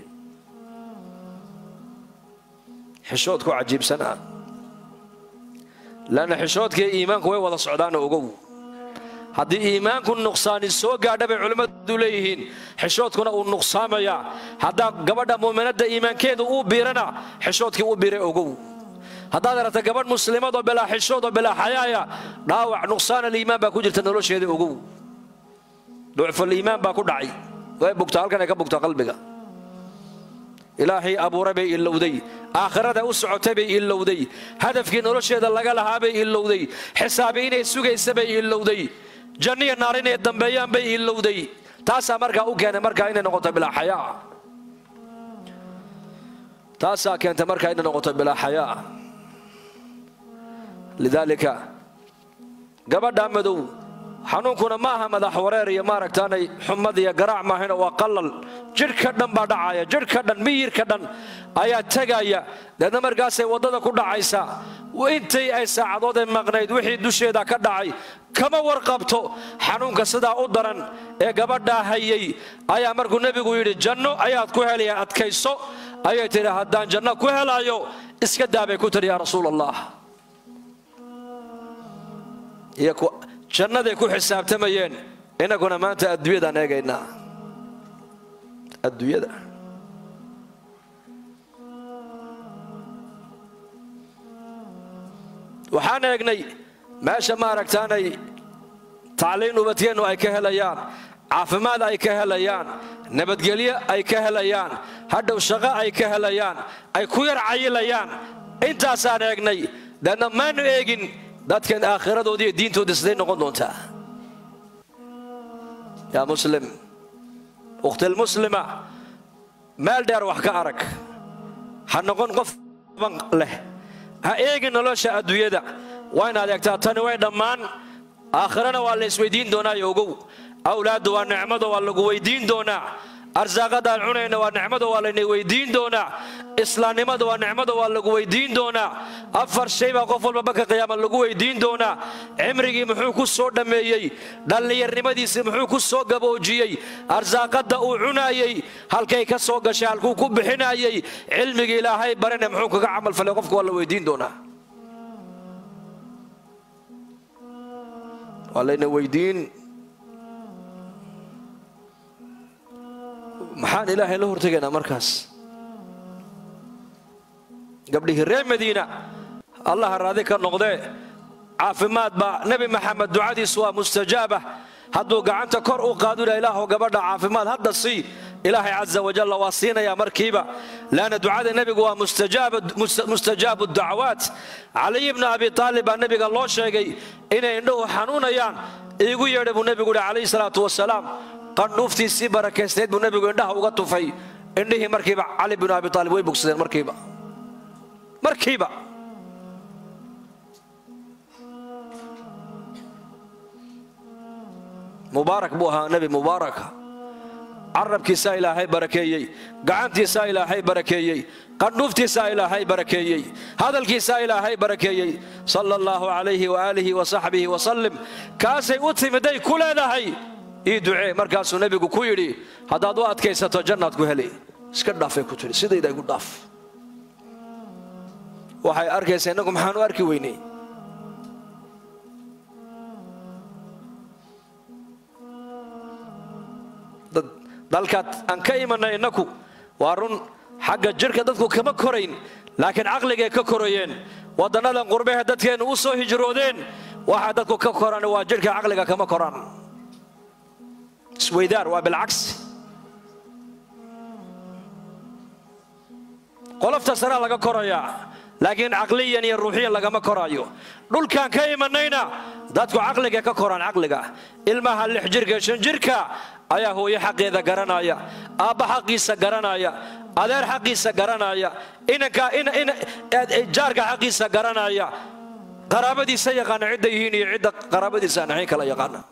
Speaker 1: xishoodku cajiibsanaa lanna xishoodkii iimaanku way wada socdaana ogow haddii iimaanku nuqsaani soo gaadha bay culimmadu leeyihiin xishoodkuna uu nuqsaamayaa haddaa gabadha muuminadda iimaankeedu uu biirana xishoodkii uu biiray ogow haddaad aragta gabadh muslimadoo bilaa xishoodoo bilaa xayaaya dhaawac nuqsaan aliimaan baa ku jirta nolosheeda ogow ducfuliimaan baa ku dhacay way bugtaa halkan ay ka bugtaa qalbiga ilaahay abuuray bay ilowday aakhirada u socotay bay ilowday hadafkii nolosheeda laga lahaa bay ilowday xisaabi inay sugaysa bay ilowday janniya naar inay dambeeyaan bay ilowday taasaa markaa u keenay markaa inay noqoto bilaa xayaa taasaa keentay markaa inay noqoto bilaa xayaa lidaalika gabadha madow xanuunkuna ma aha madax wareer iyo maaragtaanay xumad iyo garaac maahayna waa qalal jidhka dhan baa dhacaya jidhka dhan miyirka dhan ayaa tegaya deedna markaasay waddada ku dhacaysa intay ay saacadoodee maqnayd wixii dusheeda ka dhacay kama warqabto xanuunka sidaa u daran ee gabadhaa hayay ayaa markuu nebigu yidhi janno ayaad ku helayaan adkayso ayay tidhi haddaan janno ku helayo iska daabay ku tidhi yaa rasuul allah jannaday ku xisaabtamayeen inaguna maanta adduunyadaan eegaynaa adduunyada waxaan eegnay meesha maaragtaanay tacliin ubadkeennu ay ka helayaan caafimaad ay ka helayaan nabadgelyo ay ka helayaan hadhow shaqo ay ka helayaan ay ku yar cayilayaan intaasaan eegnay deedna maanu eegin dadkan aakhiradoodi iyo diintooda siday noqon doontaa yaa muslim ukhtilmuslima meel dheer wax ka arag ha noqon qof ban leh ha eegin nolosha adduunyada waa inaad eegtaa tani way dhammaan aakhirana waa la isweydiin doonaayo ogow awlaaddu waa nicmado waa lagu weydiin doonaa arsaaqadaan cunayna waa nicmado waa layna weydiin doonaa islaamnimada waa nicmado waa lagu weydiin doonaa afar shay baa qof walba banka qiyaama lagu weydiin doonaa cimrigii muxuu ku soo dhammeeyey dhallinyarnimadiisii muxuu ku soo gaboojiyey arsaaqadda uu cunaayey halkay ka soo gashay halkuu ku bixinayey cilmigii ilaahay barane muxuu kaga camalfalay qofka waa la weydiin doonaa waa layna weydiin maxaan ilaahay la hortegaynaa markaas gabdhihii reer madiina allaha raadi ka noqdee caafimaad baa nebi maxamed ducadiisu waa mustajaaba hadduu gacanta kor u qaadula ilaahw gabadha caafimaad hadda sii ilaahay caza wajalla waa siinayaa markiiba laanna ducada nebigu waa mustajaabu dacwaat caliy bna abi aalib baa nebiga loo sheegay inay indhuhu xanuunayaan iigu yeedhay buu nebigu yihi calayhi salaatu wasalaam qandhuuftiisii barakaysnayd buu nebigu indhaha uga tufay indhihii markiiba cali binu abi aalib way bogsadeen markiiba markiiba mubaarak buu ahaa nebi mubaaraka carabkiisaa ilaahay barakeeyey gacantiisaa ilaahay barakeeyey qandhuuftiisaa ilaahay barakeeyey hadalkiisaa ilaahay barakeeyey sala allahu calayhi waaalihi wasaxbihi wasallim kaasay u timiday ku leedahay ii ducee markaasuu nebigu ku yidhi haddaad u adkaysato jannaad ku heli iska dhaafay ku tidhi sidayda igu dhaaf waxay arkaysa innagu maxaan u arki weynay dalkaad aan ka imanay innaku waa run xagga jidhka dadku kama korayn laakiin caqligay ka korayeen waddannadan qurbehe dadkeennu u soo hijroodeen waxa dadku ka koran waa jidhka caqliga kama koraan isweydaar waa bilcagsi qolofta saraa laga korayaa laakiin caqliyan iyo ruuxiyan lagama koraayo dhulkaan ka imanayna dadku caqliga ka koraan caqliga ilmaha lix jirka shan jirka ayaa hooyo xaqeeda garanaya aabba xaqiisa garanaya adeer xaqiisa garanaya jaarka xaqiisa garanaya qaraabadiisa yaqaana cidda yihiin iyo cidda qaraabadiisa aan ahayn kala yaqaana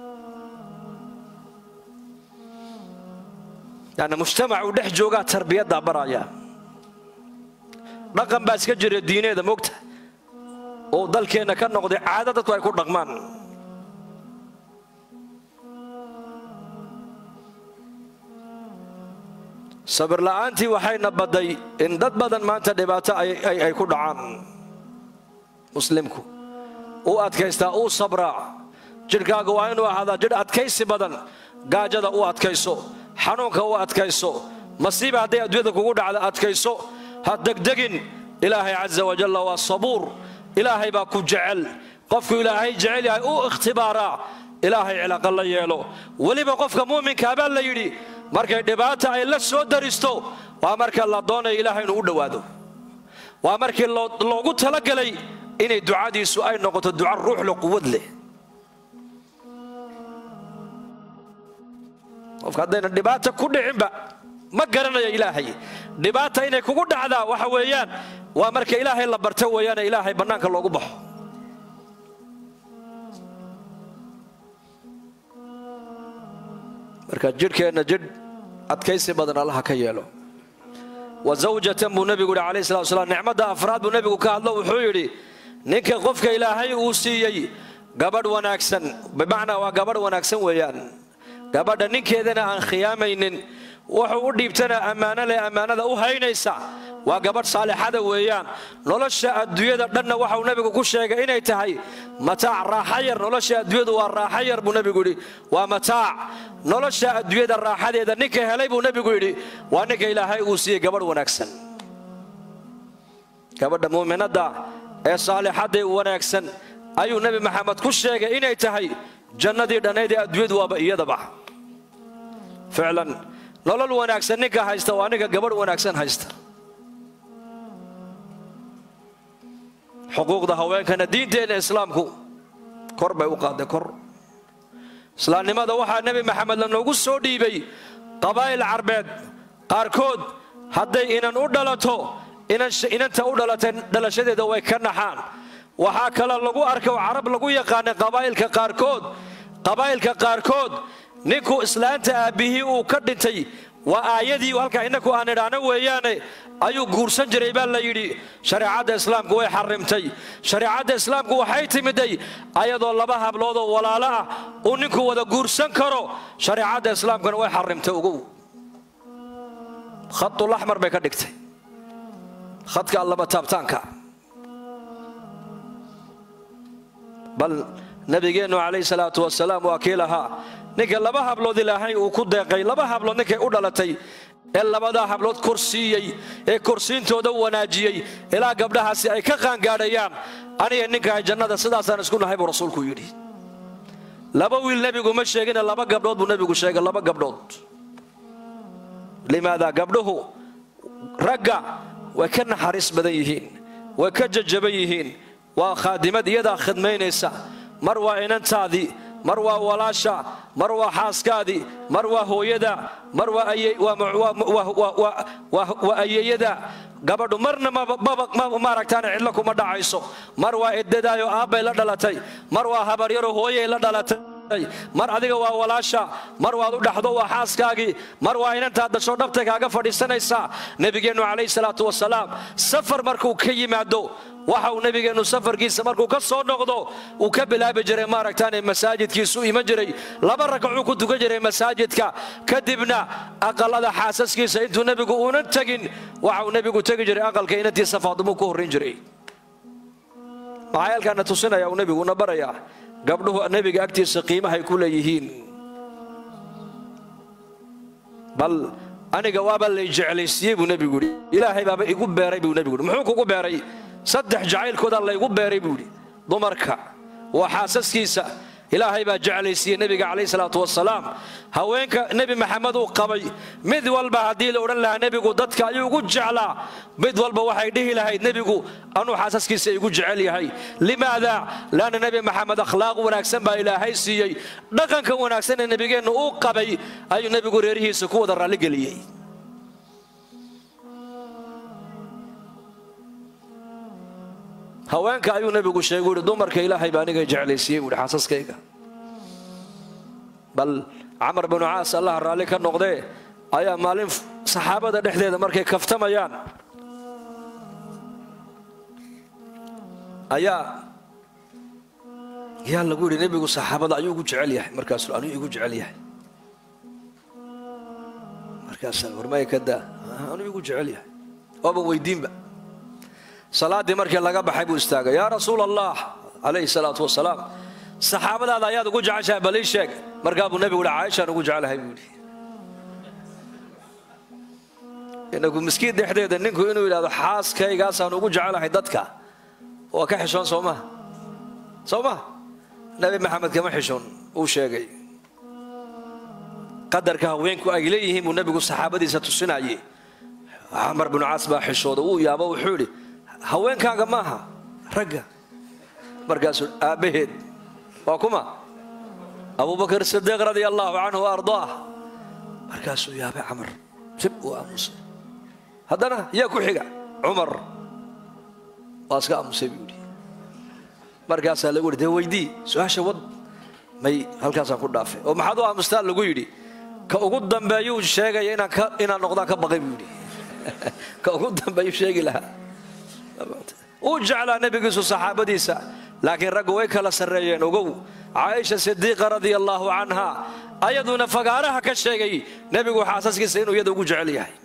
Speaker 1: yani mujtamac uu dhex joogaa tarbiyadda baraya dhaqan baa iska jira diineeda mogta oo dalkeenna ka noqday caado dadku ay ku dhaqmaan sabir la'aantii waxayna badday in dad badan maanta dhibaato ay ku dhacaan muslimku uu adkaystaa uu sabraa jidhkaaga waa inuu ahaadaa jidh adkaysi badan gaajada u adkayso xanuunka u adkayso masiiba hadday adduunyada kugu dhacda adkayso ha degdegin ilaahay casa wajalla waa sabuur ilaahay baa ku jecel qofku ilaahay jecel yahay uu ikhtibaaraa ilaahay cilaqa la yeelo weliba qofka muuminkaa baa la yidhi markay dhibaata ay la soo daristo waa marka la doonaya ilaahay inuu u dhowaado waa markii loogu talagelay inay ducadiisu ay noqoto duca ruuxle quwad leh qofka haddayna dhibaata ku dhicinba ma garanayo ilaahay dhibaata inay kugu dhacdaa waxa weeyaan waa marka ilaahay la barto weeyaane ilaahay bannaanka loogu baxo marka jidhkeenna jidh adkaysi badan allaha ka yeelo wa zawjatan buu nebigu yidhi calayhi salatu wasalaam nicmadda afraad buu nebigu ka hadlo wuxuu yidhi ninka qofka ilaahay uu siiyey gabadh wanaagsan bimacnaa waa gabadh wanaagsan weeyaan gabadha ninkeedana aan khiyaamaynin wuxuu u dhiibtana ammaano leh ammaanada u haynaysa waa gabadh saalixada weeyaan nolosha adduunyada dhanna waxauu nebigu ku sheegay inay tahay mataac raaxa yar nolosha adduunyadu waa raaxa yar buu nebigu yidhi waa mataac nolosha adduunyada raaxadeeda ninka helay buu nebigu yidhi waa ninka ilaahay uu siiyey gabadh wanaagsan gabadha muuminadda ee saalixadday wanaagsan ayuu nebi maxamed ku sheegay inay tahay jannadii dhannayd ee adduunyadu waaba iyadaba ficlan nolol wanaagsan ninka haysta waa ninka gabadh wanaagsan haysta xuquuqda haweenkana diinteenna islaamku kor bay u qaaday kor islaamnimada waxaa nebi maxamed lanoogu soo dhiibay qabaa'il carbeed qaarkood hadday inan u dhalato inanta u dhalatay dhalashadeeda way ka naxaan waxaa kale lagu arkay oo carab lagu yaqaanay qabaa'ilka qaarkood qabaa'ilka qaarkood ninku islaanta aabbihii uu ka dhintay waa aayadii halkaa innaku aan idhaahno weeyaane ayuu guursan jiray baa la yidhi shareecadda islaamku way xarimtay shareecadda islaamku waxay timiday ayadoo laba habloodoo walaalo ah uu ninku wada guursan karo shareecadda islaamkuna way xarimtay ugow khadulaxmar bay ka dhigtay khadka allaba taabtaanka bal nabigeennu calayhi salaatu wasalaam waa kii lahaa ninka laba hablood ilaahay uu ku deeqay laba hablood ninkay u dhalatay ee labadaa hablood korsiiyey ee korsiintooda wanaajiyey ilaa gabdhahaasi ay ka qaangaadhayaan aniga ninkahay jannada sidaasaan isku nahay buu rasuulku yidhi laba wiil nebigu ma sheegine laba gabdhood buu nebigu sheegay laba gabdhood limaada gabdhuhu ragga way ka naxariis badan yihiin way ka jajaban yihiin waa khaadimad iyadaa khidmaynaysa mar waa inantaadii mar waa walaasha mar waa xaaskaadii mar waa hooyada mar waa ayeeyada gabadhu marna maaragtaan cidlo kuma dhacayso mar waa eddadaayo aabbay la dhalatay mar waa habaryaro hooyay la dhalatay mar adiga waa walaasha mar waad u dhaxdo waa xaaskaagii mar waa inantaad dasho dhabta kaaga fadhiisanaysaa nebigeennu calayhi salaatu wasalaam safar markuu ka yimaado waxa uu nebigeennu safarkiisa markuu ka soo noqdo uu ka bilaabi jiray maaragtaane masaajidkiisu iman jiray laba ragacuu ku tukan jiray masaajidka kadibna aqalada xaasaskiisa intuu nebigu uunan tegin waxa uu nebigu tegi jiray aqalka inantiisa faadimuu ku horrayn jiray maxaa halkaana tusinaya uu nebiguna barayaa gabdhuhu nebiga agtiisa qiimahay ku leeyihiin bal aniga waaba lay jeclaysiiyey buu nebigu yidhi ilaahay baaba igu beeray buu nebigu yidhi muxuu kugu beeray saddex jacaylkoodaa laygu beeray buu yidhi dumarka waa xaasaskiisa ilaahay baa jeclaysiiyey nebiga calayhi salaatu wasalaam haweenka nebi maxamed uu qabay mid walba haddii la odhan lahaa nebigu dadka ayuu ugu jeclaa mid walba waxay dhihi lahayd nebigu anuu xaasaskiisa igu jecel yahay limaada laanna nebi maxamed akhlaaq wanaagsan baa ilaahay siiyey dhaqanka wanaagsan ee nebigeennu uu qabay ayuu nebigu reerihiisa ku wada raalligeliyey haweenka ayuu nebigu sheegay uhi dumarka ilaahay baa aniga jeclaysiiyey buuhi xaasaskayga bal camar binu caas allah raalli ka noqdee ayaa maalin saxaabada dhexdeeda markay kaftamayaan ayaa yaa lagu yidhi nebigu saxaabada ayuu igu jecel yahay markaasu anuu igu jecel yahay markaasaa warmaya ka daa anuu igu jecel yahay ooban weydiinba salaaddii markii laga baxay buu istaagay yaa rasuul allah calayhi salaatu wasalaam saxaabadaada ayaad ugu jeceshahay bal ii sheeg markaa buu nebigu yihi caaishaan ugu jeclahay buu yidhi inagu miskiin dhexdeeda ninku inuu yidhahdo xaaskaygaasaan ugu jecelahay dadka waa ka xishoon soo maha soo maha nebi maxamed kama xishoon uu sheegay qadarka haweenku ay leeyihiin buu nebigu saxaabadiisa tusinayey camar binu caas baa xishooda wuu yaabo wuxuu yidhi haweenkaaga maaha ragga markaasuu aabbaheed waa kuma abubakar sidiiq radia allaahu canhu wa ardaah markaasuu yaabay camar rib uu aamusay haddana yaa ku xiga cumar waa iska aamusay buu yidhi markaasaa lagu yidhi dee weydii su-aasha wad may halkaasaan ku dhaafay oo maxaad u aamustaa lagu yidhi ka ugu dambeeyuu sheegaya inaan noqdaan ka baqay buu yidhi ka ugu dambeeyuu sheegi lahaa uu jeclaa nebigiisu saxaabadiisa laakiin raggu way kala sarreeyeen ogow caaisha sidiiqa radia allaahu canha ayaduna fagaaraha ka sheegay nebigu xaasaskiisa inuu iyada ugu jecel yahay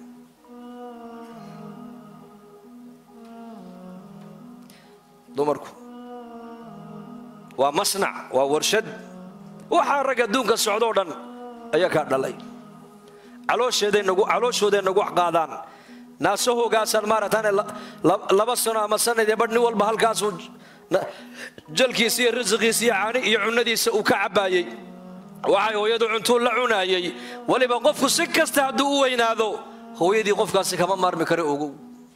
Speaker 1: dumarku waa masnac waa warshad waxaa rag adduunka socdoo dhan ayaa kaa dhalay calooshooday nagu qaadaan naasahoogaasaan maaragtaan laba sano ama sanadee badh nin walba halkaasuu jalkiisa iyo risiqiisa iyo caani iyo cunnadiisa uu ka cabbaayey waxay hooyadu cuntuu la cunaayey weliba qofku si kasta hadduu u weynaado hooyadii qofkaasi kama maarmi kara ogow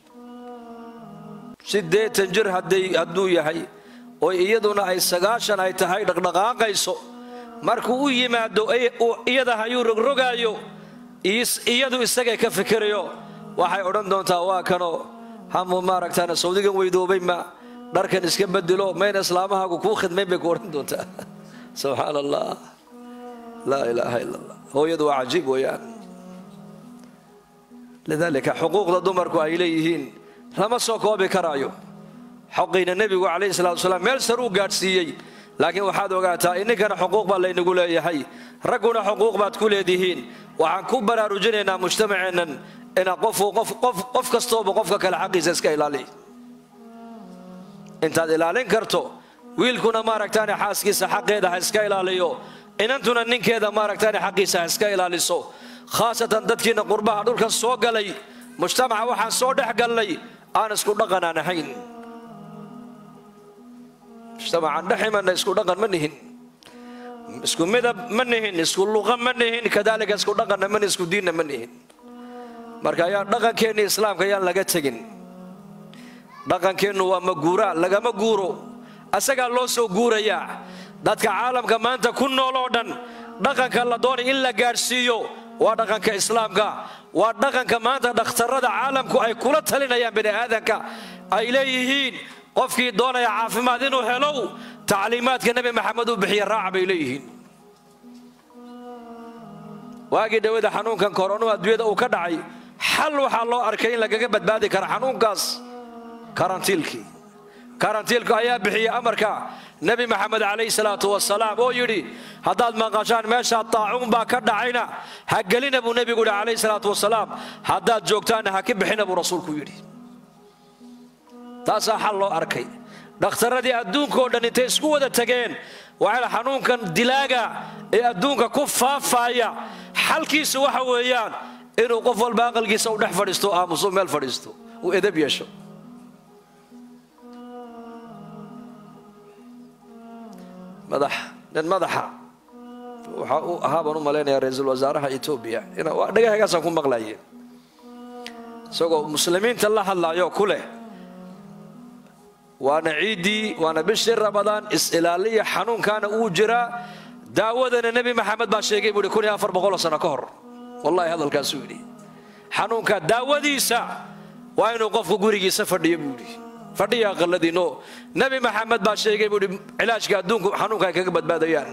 Speaker 1: siddeetan jir hadduu yahay oo iyaduna ay sagaashan ay tahay dhaqdhaqaaqayso markuu u yimaado iyada hayuu rogrogaayo iyadu isagay ka fikirayo waxay odhan doontaa waa kanoo hamu maaragtaan sawdigan weydoobay ma dharkan iska bedelo mayna islaamahaagu kuu khidmayn bay ku odhan doontaa subxaan allah laa ilaaha ila allah hooyadu waa cajiib weeyaan lidaalika xuquuqda dumarku ay leeyihiin lama soo koobi karaayo xoqiina nebigu calayhi salatu wasalaam meel saruu gaadhsiiyey laakiin waxaad ogaataa ininkana xuquuq baa laynagu leeyahay ragguna xuquuq baad ku leedihiin waxaan ku baraarujinaynaa mujtamaceennan inaa qof kastooba qofka kale xaqiisa iska ilaaliy intaad ilaalin karto wiilkuna maaragtaane xaaskiisa xaqeeda ha iska ilaaliyo inantuna ninkeeda maaragtaane xaqiisa ha iska ilaaliso khaasatan dadkiina qurbaha dhulka soo galay mujtamaca waxaan soo dhex gallay aan isku dhaqanaan ahayn mujtamacaan dhex imanna isku dhaqan ma nihin isku midab ma nihin isku luqa ma nihin kadaalika isku dhaqanna ma isku diinna ma nihin marka ayaan dhaqankeenni islaamka ayaan laga tegin dhaqankeennu waa maguuraa lagama guuro asagaa loo soo guurayaa dadka caalamka maanta ku nool oo dhan dhaqanka la doonay in la gaadhsiiyo waa dhaqanka islaamka waa dhaqanka maanta dhakhtarrada caalamku ay kula talinayaan bini aadanka ay leeyihiin qofkii doonaya caafimaad inuu helow tacliimaadka nebi maxamed uu bixiya raaca bay leeyihiin waagii dhawada xanuunkan koronu adduunyada uu ka dhacay xal waxaa loo arkay in lagaga badbaadi kara xanuunkaas karantiilkii karantiilku ayaa bixiyey amarka nebi maxamed calayhi salaatu wasalaam oo yidhi haddaad maqashaan meeshaa taacuun baa ka dhacayna ha gelina buu nebigu yidhi calayhi salaatu wasalaam haddaad joogtaanna ha ka bixina buu rasuulku yidhi taasaa xal loo arkay dhakhtarradii adduunkao dhan intay isku wada tageen waxay xanuunkan dilaaga ee adduunka ku faafaaya xalkiisu waxa weeyaan inuu qof walba aqalkiisa u dhex fadhiisto aamuso meel fadhiisto uu edab yeesho madax nin madaxa waxa uu ahaa baan u malaynayaa ra-iisul wasaaraha etoobiya dhagahagaasaan ku maqlaye isagoo muslimiinta la hadlayo ku leh waana ciiddii waana bishii ramadaan is-ilaaliya xanuunkaana uu jiraa daawadana nebi maxamed baa sheegay buu yidhi kun iyo afar boqoloo sano ka hor wallahi hadalkaasuu yidhi xanuunka daawadiisa waa inuu qofku gurigiisa fadhiyo buu yidhi fadhiya aqaladiino nebi maxamed baa sheegay buu yidhi cilaajka adduunku xanuunka ay kaga badbaadayaan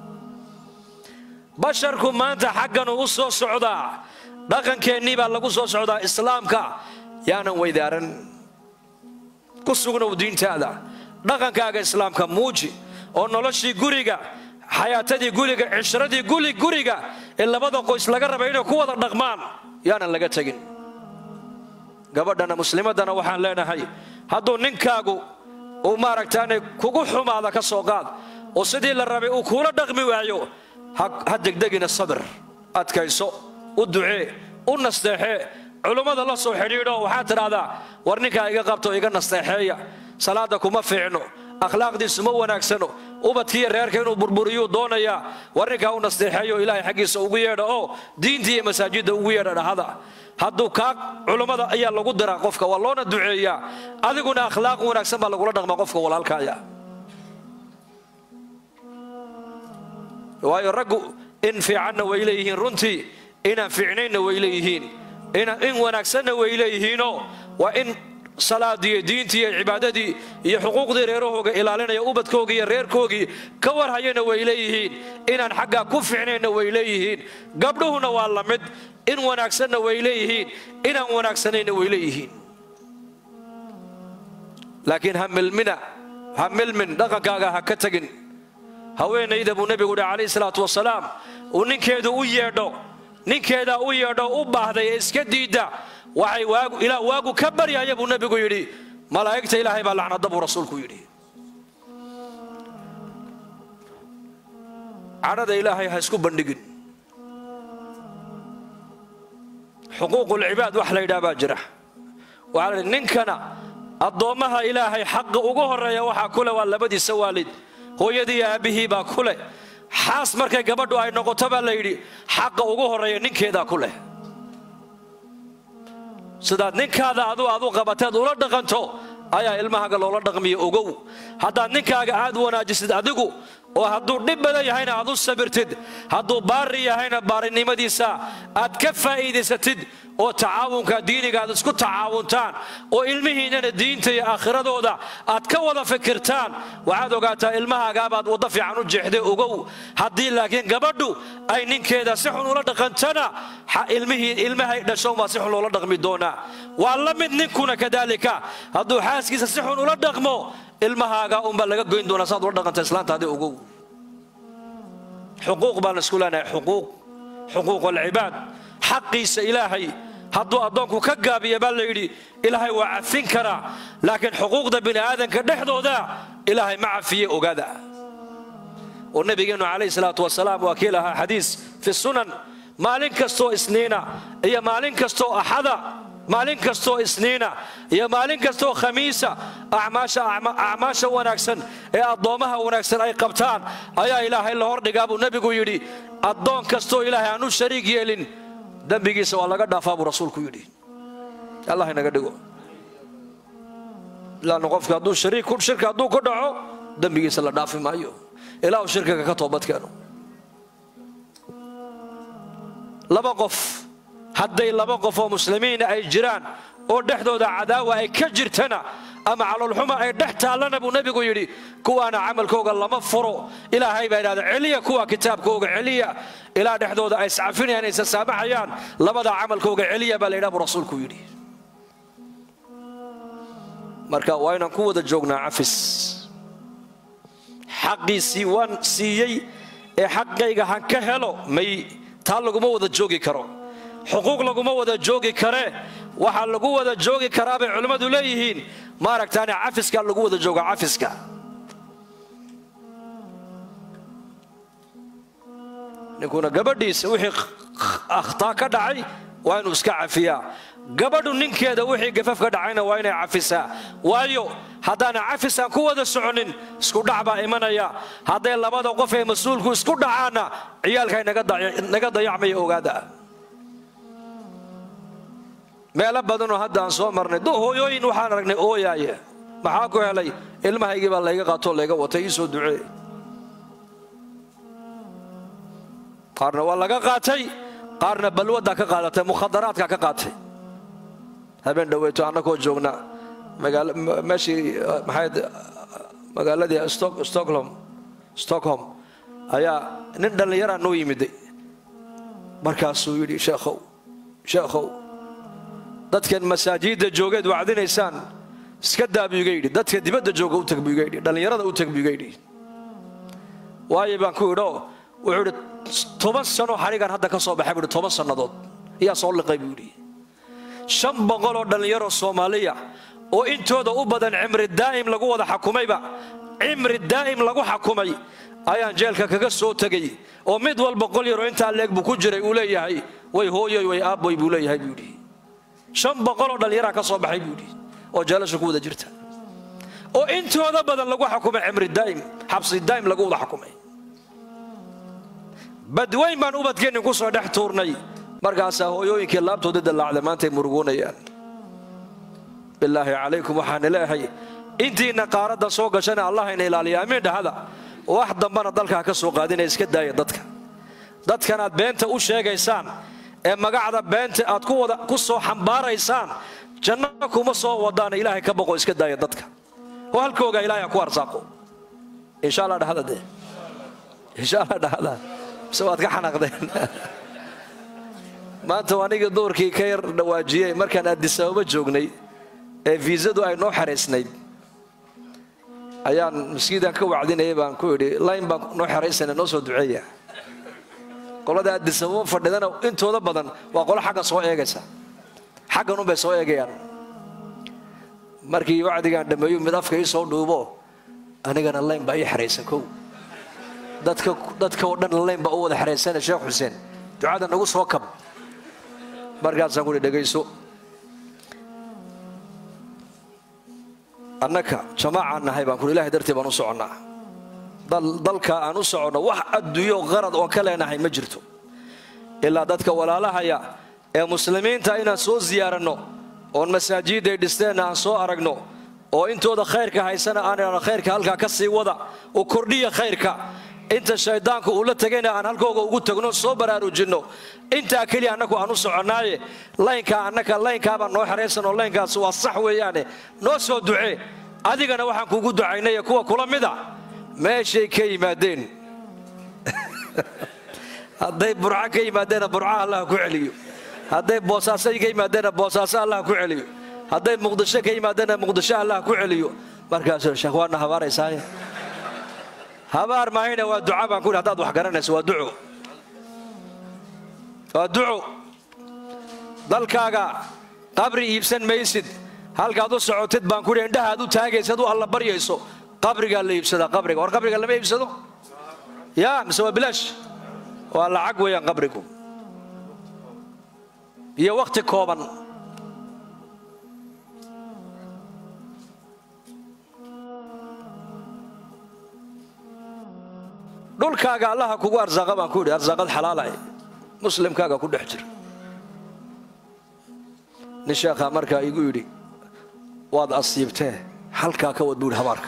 Speaker 1: basharku maanta xagganu u soo socdaa dhaqankeennii baa lagu soo socdaa islaamka yaanan weydaaran ku sugnow diintaada dhaqankaaga islaamka muuji oo noloshii guriga xayaatadii guriga cishradii guli guriga ee labada qoys laga rabay inay ku wada dhaqmaan yaanan laga tegin gabadhana muslimaddana waxaan leenahay hadduu ninkaagu uu maaragtaanay kugu xumaada ka soo qaad oo sidii la rabay uu kuula dhaqmi waayo ha degdegina sabir adkayso u ducee u nasteexee culummada la soo xidhiidho waxaad tidhaahdaa war ninkaa iga qabto iga nasteexeeya salaadda kuma fiicno akhlaaqdiisu ma wanaagsano ubadkiiyo reerka inuu burburiyuu doonayaa war ninkaa u nasteexeeyo ilaahay xaggiisa ugu yeedha oo diintii iyo masaajidda ugu yeedha dhahada hadduu kaa culummada ayaa lagu diraa qofka waa loona duceeyaa adiguna akhlaaq wanaagsan baa lagula dhaqmaa qofka walaalkaaya waayo raggu in fiicanna way leeyihiin runtii inaan fiicnaynna way leeyihiin in wanaagsanna way leeyihiinoo waa in salaadiiyo diintii iyo cibaadadii iyo xuquuqdii reerahooga ilaalinaya ubadkoogii iyo reerkoogii ka warhayana way leeyihiin inaan xaggaa ku fiicnayna way leeyihiin gabdhuhuna waa la mid in wanaagsanna way leeyihiin inaan wanaagsanayna way leeyihiin laakiin ha milmina ha milmin dhaqankaaga ha ka tegin haweenayda buu nebigu yidhi calayhi salaatu wasalaam uu ninkeedu u yeedho ninkeedaa u yeedho u baahday ee iska diidda waxay waagu ilaa waagu ka baryaya buu nebigu yidhi malaa'igta ilaahay baa lacnada buu rasuulku yidhi cadhada ilaahay ha isku bandhigin xuquuqulcibaad wax la yidhaha baa jira waxaa la yidhi ninkana addoommaha ilaahay xaqa ugu horreeya waxaa ku leh waa labadiisa waalid hooyadii iyo aabbihii baa ku leh xaas markay gabadhu ay noqoto baa la yidhi xaqa ugu horreeya ninkeedaa ku leh sidaad ninkaada adu aad u qabateed ula dhaqanto ayaa ilmahaaga loola dhaqmiya ogow haddaad ninkaaga aad wanaajisid adigu oo hadduu dhib badan yahayna aad u sabirtid hadduu baari yahayna baarinimadiisa aad ka faa'iidaysatid oo tacaawunka diiniga aad isku tacaawuntaan oo ilmihiinnana diinta iyo aakhiradooda aad ka wada fikirtaan waxaad ogaataa ilmahaagaabaad waddo fiican u jeexday ogow haddii laakiin gabadhu ay ninkeeda si xun ula dhaqantana ilmihii ilmahay dhashoon baa si xun loola dhaqmi doonaa waa la mid ninkuna kadaalika hadduu xaaskiisa si xun ula dhaqmo ilmahaaga unbaa laga goyn doonaa saad ula dhaqanta islaantaadi ogow xuquuq baan isku leenahay xuquuq xuquuq alcibaad xaqiisa ilaahay hadduu addoonku ka gaabiya baa la yidhi ilaahay waa cafin karaa laakiin xuquuqda bini aadanka dhexdooda ilaahay ma cafiye ogaada oo nabigeennu calayhi salaatu wasalaam waa kii lahaa xadiis fi sunan maalin kastoo isniina iyo maalin kastoo axada maalin kastoo isniina iyo maalin kastoo khamiisa acmaasha wanaagsan ee addoommaha wanaagsan ay qabtaan ayaa ilaahay la hordhigaa buu nebigu yidhi addoon kastoo ilaahay aan u shariig yeelin dembigiisa waa laga dhaafaa buu rasuulku yidhi allah inaga dhigo ilaana qofka hadduu shirka hadduu ku dhaco dembigiisa la dhaafi maayo ilaa uu shirkiga ka toobad keeno laba qof hadday laba qof oo muslimiina ay jiraan oo dhexdooda cadaawa ay ka jirtana ama caloolxuma ay dhex taallana buu nebigu yidhi kuwaana camalkooga lama furo ilaahay baa idhahda celiya kuwa kitaabkooga celiya ilaa dhexdooda ay iscafinayaan aysa saamaxayaan labadaa camalkooga celiya baa laydhaha buu rasuulku yidhi marka waa inaan ku wada joognaa cafis xaqiisii waan siiyey ee xaqayga han ka helo may taa laguma wada joogi karo xuquuq laguma wada joogi karee waxaa lagu wada joogi karaa bay culimmadu leeyihiin maaragtaane cafiskaa lagu wada jooga cafiska ninkuna gabadhiisa wixii akhtaa ka dhacay waa inuu iska cafiyaa gabadhu ninkeeda wixii gafaf ka dhacayna waa inay cafisaa waayo haddaana cafisaan ku wada soconin isku dhac baa imanaya hadday labada qof ee mas-uulku isku dhacaanna ciyaalkay naga dayacmaya ogaada meelo badanoo hadda aan soo marnay do hooyooyin waxaan aragnay ooyaaya maxaa ku helay ilmahaygii baa layga qaatoo layga watay ii soo ducee qaarna waa laga qaatay qaarna balwaddaa ka qaadatay mukhadaraadkaa ka qaatay habeen dhaweyto annagoo joogna meeshii maxayd magaaladii stockholm stockholm ayaa nin dhallinyaraa noo yimiday markaasuu yidhi sheekhow sheekhow dadkan masaajidda joogeed wacdinaysaan iska daa buu iga yidhi dadka dibadda jooga u tag buu iga yidhi dhallinyarada u tag buu iga yidhi waayo baan ku idhoo wuxuu idhi toban sanoo xadhigan hadda ka soo baxay buu ihi toban sannadood ayaa soo liqay buu yidhi shan boqoloo dhallinyaro soomaaliya oo intooda u badan cimri daa'im lagu wada xakumayba cimri daa'im lagu xakumay ayaan jeelka kaga soo tegay oo mid walba qol yaroo intaa leeg buu ku jiray uu leeyahay way hooyoy way aabboy buu leeyahay buu yidhi shan boqoloo dhallinyaraa ka soo baxay buu yidhi oo jeelasha ku wada jirta oo intooda badan lagu xakumay cimri daa'im xabsi daa'im lagu wada xakumay badweyn baan ubadkeennin ku soo dhex tuurnay markaasaa hooyooyinkii laabtooda dallaacda maantay murugoonayaan bilaahi calaykum waxaana leeyahay intiina qaaradda soo gashana allah ina ilaaliya amiin dhahada wax dambana dalkaa ka soo qaadinaya iska daaya dadka dadkanaad beenta u sheegaysaan ee magacda beenta aad ku soo xambaaraysaan janno kuma soo wadaana ilaahay ka boqo iska daaya dadka oo halkooga ilaahay ha ku arsaaqo insha allah dhahada dee insha allah dhahada mise waad ka xanaaqdeen maanta anigii duurkii ka yar dhawaajiyey markaan addisababa joognay ee fiisadu ay noo xaraysnayd ayaan maskiidaan ka wacdinayay baan ku idhi layn baan noo xeraysana noo soo duceeya qolada addisababa fadhidana intooda badan waa qolo xagga soo eegaysa xaggan unbay soo eegayaan markii wacdigaan dhammeeyu mid afka ii soo dhuubo anigana layn baa ii xeraysan kow dadka oo dhan layn baa u wada xeraysana sheekh xuseen ducada nagu soo kab markaasaan kuhi dhegayso annaka jamaacaan nahay baan kuhi ilahay dartii baan u soconnaa dalka aan u soconno wax adduunyo qarad oon ka leenahay ma jirto ilaa dadka walaalahaya ee muslimiinta inaan soo ziyaaranno oon masaajidday dhisteenna aan soo aragno oo intooda khayrka haysana aan idhahno khayrka halkaa ka sii wada u kordhiya khayrka inta shayddaanku uu la tegayna aan halkooga ugu tagno soo baraarujinno intaa keliya annagu aan u soconnaaye laynkaa annaka laynkaabaan noo xeraysan oo laynkaas waa sax weeyaane noo soo ducee adigana waxaan kuugu ducaynaya kuwa kula mida meeshay ka yimaadeen hadday burco ka yimaadeenna burca allah ku celiyo hadday boosaasay ka yimaadeenna boosaaso allah ku celiyo hadday muqdisho ka yimaadeenna muqdisho allah ku celiyo markaasuu sheekh waadna habaaraysaaye habaar maahayna waa duca baan ku yidhi hadaad wax garanayso waa duco waa duco dalkaaga qabri iibsan maysid halkaad u socotid baan ku yidhi indhahaad u taagaysad u alla baryayso qabrigaa la iibsadaa qabriga war qabriga lama iibsado yaa mise waa bilaash waa lacag weeyaan qabrigu iyo wakhti kooban dhulkaaga allaha kugu arsaaqa baan ku yidhi arsaaqad xalaalay muslimkaaga ku dhex jira nin sheekhaa markaa igu yidhi waad asiibtee halkaa ka wad buu yidhi habaarka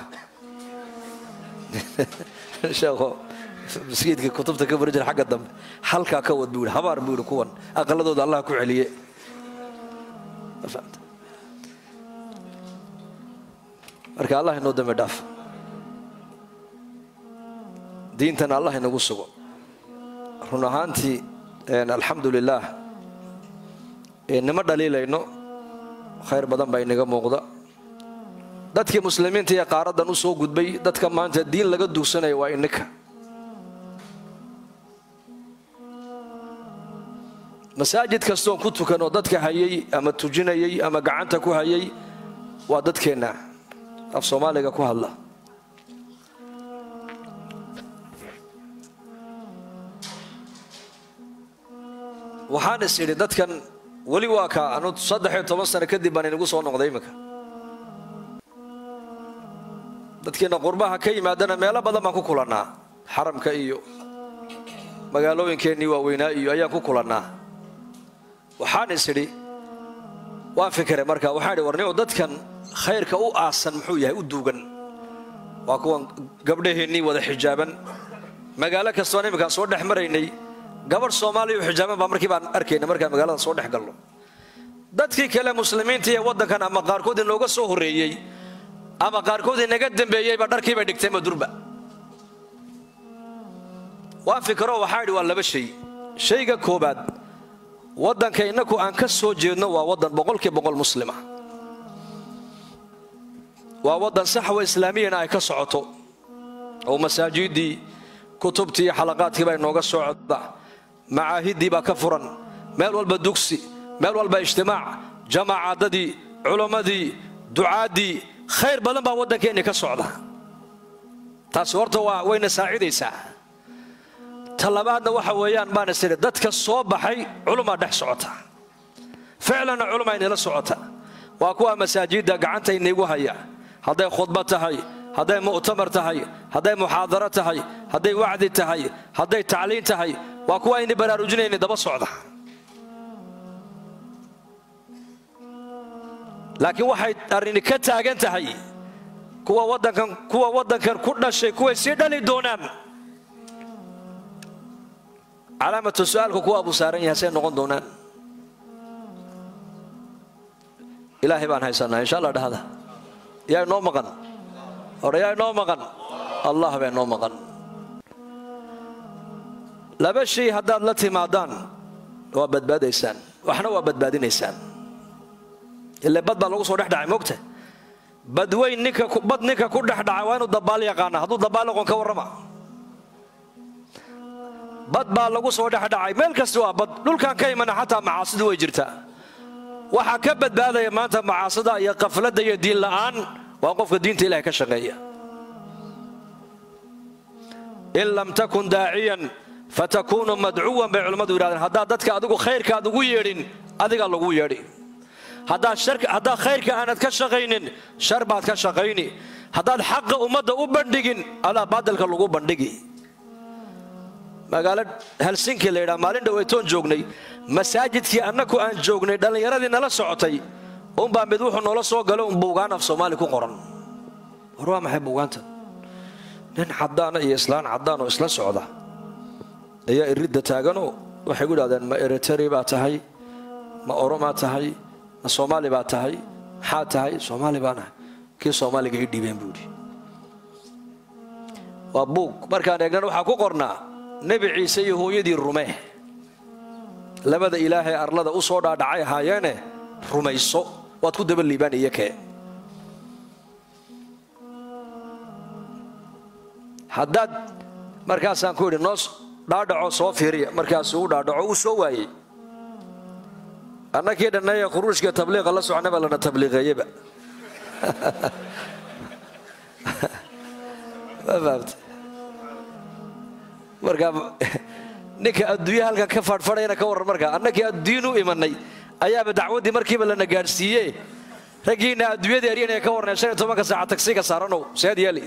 Speaker 1: sheekho maskiidka kutubta ka bari jira xagga dambe halkaa ka wad buu yidhi habaar buu yidhi kuwan aqaladooda allah ku celiye marka allah inoo dambi dhaaf diintana allah inagu sugo run ahaantii alxamdu lilaah nima dhaliilayno khayr badan baa inaga muuqda dadkii muslimiinta ee qaaradan u soo gudbay dadka maanta diin laga dugsanaya waa ininka masaajid kastoon ku tukanoo dadka hayay ama tujinayay ama gacanta ku hayay waa dadkeenna af soomaaliga ku hadla waxaan is idhi dadkan weli waa ka anu saddexiyo toban sano kadib baan inagu soo noqday iminka dadkiina qurbaha ka yimaadana meelo badan baan ku kulannaa xaramka iyo magaalooyinkeennii waaweynaa iyo ayaan ku kulannaa waxaan is idhi waan fikiray marka waxaan idhi warnimo dadkan khayrka u aasan muxuu yahay u duugan waa kuwan gabdhaheennii wada xijaaban magaalo kastoon iminkaan soo dhex maraynay gabadh soomaaliya u xijaaban baa markii baan arkayna markaan magaalada soo dhex galno dadkii kale muslimiinta ee waddankan ama qaarkood inooga soo horreeyey ama qaarkood inaga dambeeyeyba dharkii bay dhigteenba durba waan fikiro waxaa idhi waa laba shay shayga koobaad waddanka innaku aan ka soo jeedno waa waddan boqolkii boqol muslima waa waddan saxwa islaamiyana ay ka socoto oo masaajiddii kutubtii iyo xalaqaadkii baa inooga socda macaahiddii baa ka furan meel walba dugsi meel walba ijtimaac jamaacadadii culammadii ducaaddii khayr badan baa waddankeenni ka socda taasi horta waa wayna saacidaysaa ta labaadna waxa weeyaan baan is idhi dadka soo baxay culumaa dhex socota ficlanna culumaa inala socota waa kuwa masaajidda gacanta inaygu haya hadday khudba tahay hadday mu'tamar tahay hadday muxaadaro tahay hadday wacdi tahay hadday tacliin tahay waa kuwa ayna baraarujinayna daba socda laakiin waxay arrini ka taagan tahay kuwa waddankan kuwa waddankan ku dhashay kuway sii dhali doonaan calaamatu su'aalka kuwa buu saaran yahay say noqon doonaan ilaahay baan haysanaa insha allah dhahda yaa inoo maqan hore yaa inoo maqan allah baa inoo maqan laba shay haddaad la timaadaan waa badbaadaysaan waxna waa badbaadinaysaan ile bad baa lagu soo dhex dhacay moogta badweyn ninka bad ninka ku dhex dhacay waa inuu dabaal yaqaana hadduu dabaal aqoon ka warrama bad baa lagu soo dhex dhacay meel kasta waa bad dhulkan ka imana xataa macaasidu way jirtaa waxaa ka badbaadaya maanta macaasida iyo qafladda iyo diin la'aan waa qofka diinta ilahay ka shaqeeya in lam takun daaciyan fatakunu madcuwan bay culimmadu yidhahdeen haddaad dadka adigu khayrka aad ugu yeedhin adigaa lagu yeedhi haddaad khayrka aanad ka shaqaynin shar baad ka shaqayni haddaad xaqa ummadda u bandhigin adaa baadilka lagu bandhigi magaalo helsinki la yidhaha maalin dhaweytoon joognay masaajidkii annaku aan joognay dhallinyaradii nala socotay unbaa mid wuxuu noola soo galo un buugaan af soomaali ku qoran war waa maxay buugaanta nin caddaana iyo islaan caddaan oo isla socda ayaa iridda taaganoo waxay gu idhahdeen ma eriteri baa tahay ma oromaa tahay ma soomaali baa tahay maxaa tahay soomaali baanahay kii soomaaliga ii dhiibeen buu yidhi waa buug markaan eegnan waxaa ku qornaa nebi ciise iyo hooyadii rume labada ilaahay arlada u soo dhaadhacay ahaayeene rumayso waad ku daba liibaan iyo kee haddaad markaasaan ku idhi noo dhaadhaco soo fiiriya markaasuu u dhaadhaco uu soo waayey annakii dhannaye khuruujka tabliiqa la socnaba lana tabliiqeeyeba ma fahamta markaa ninka adduunya halkan ka faadhfadhayana ka warran markaa annakii adduun u imanay ayaaba dacwaddii markiiba lana gaadhsiiye raggiinna adduunyada eryanaya ka warnay shan iyo tobanka saaca tagsiga saaranow seed yeeli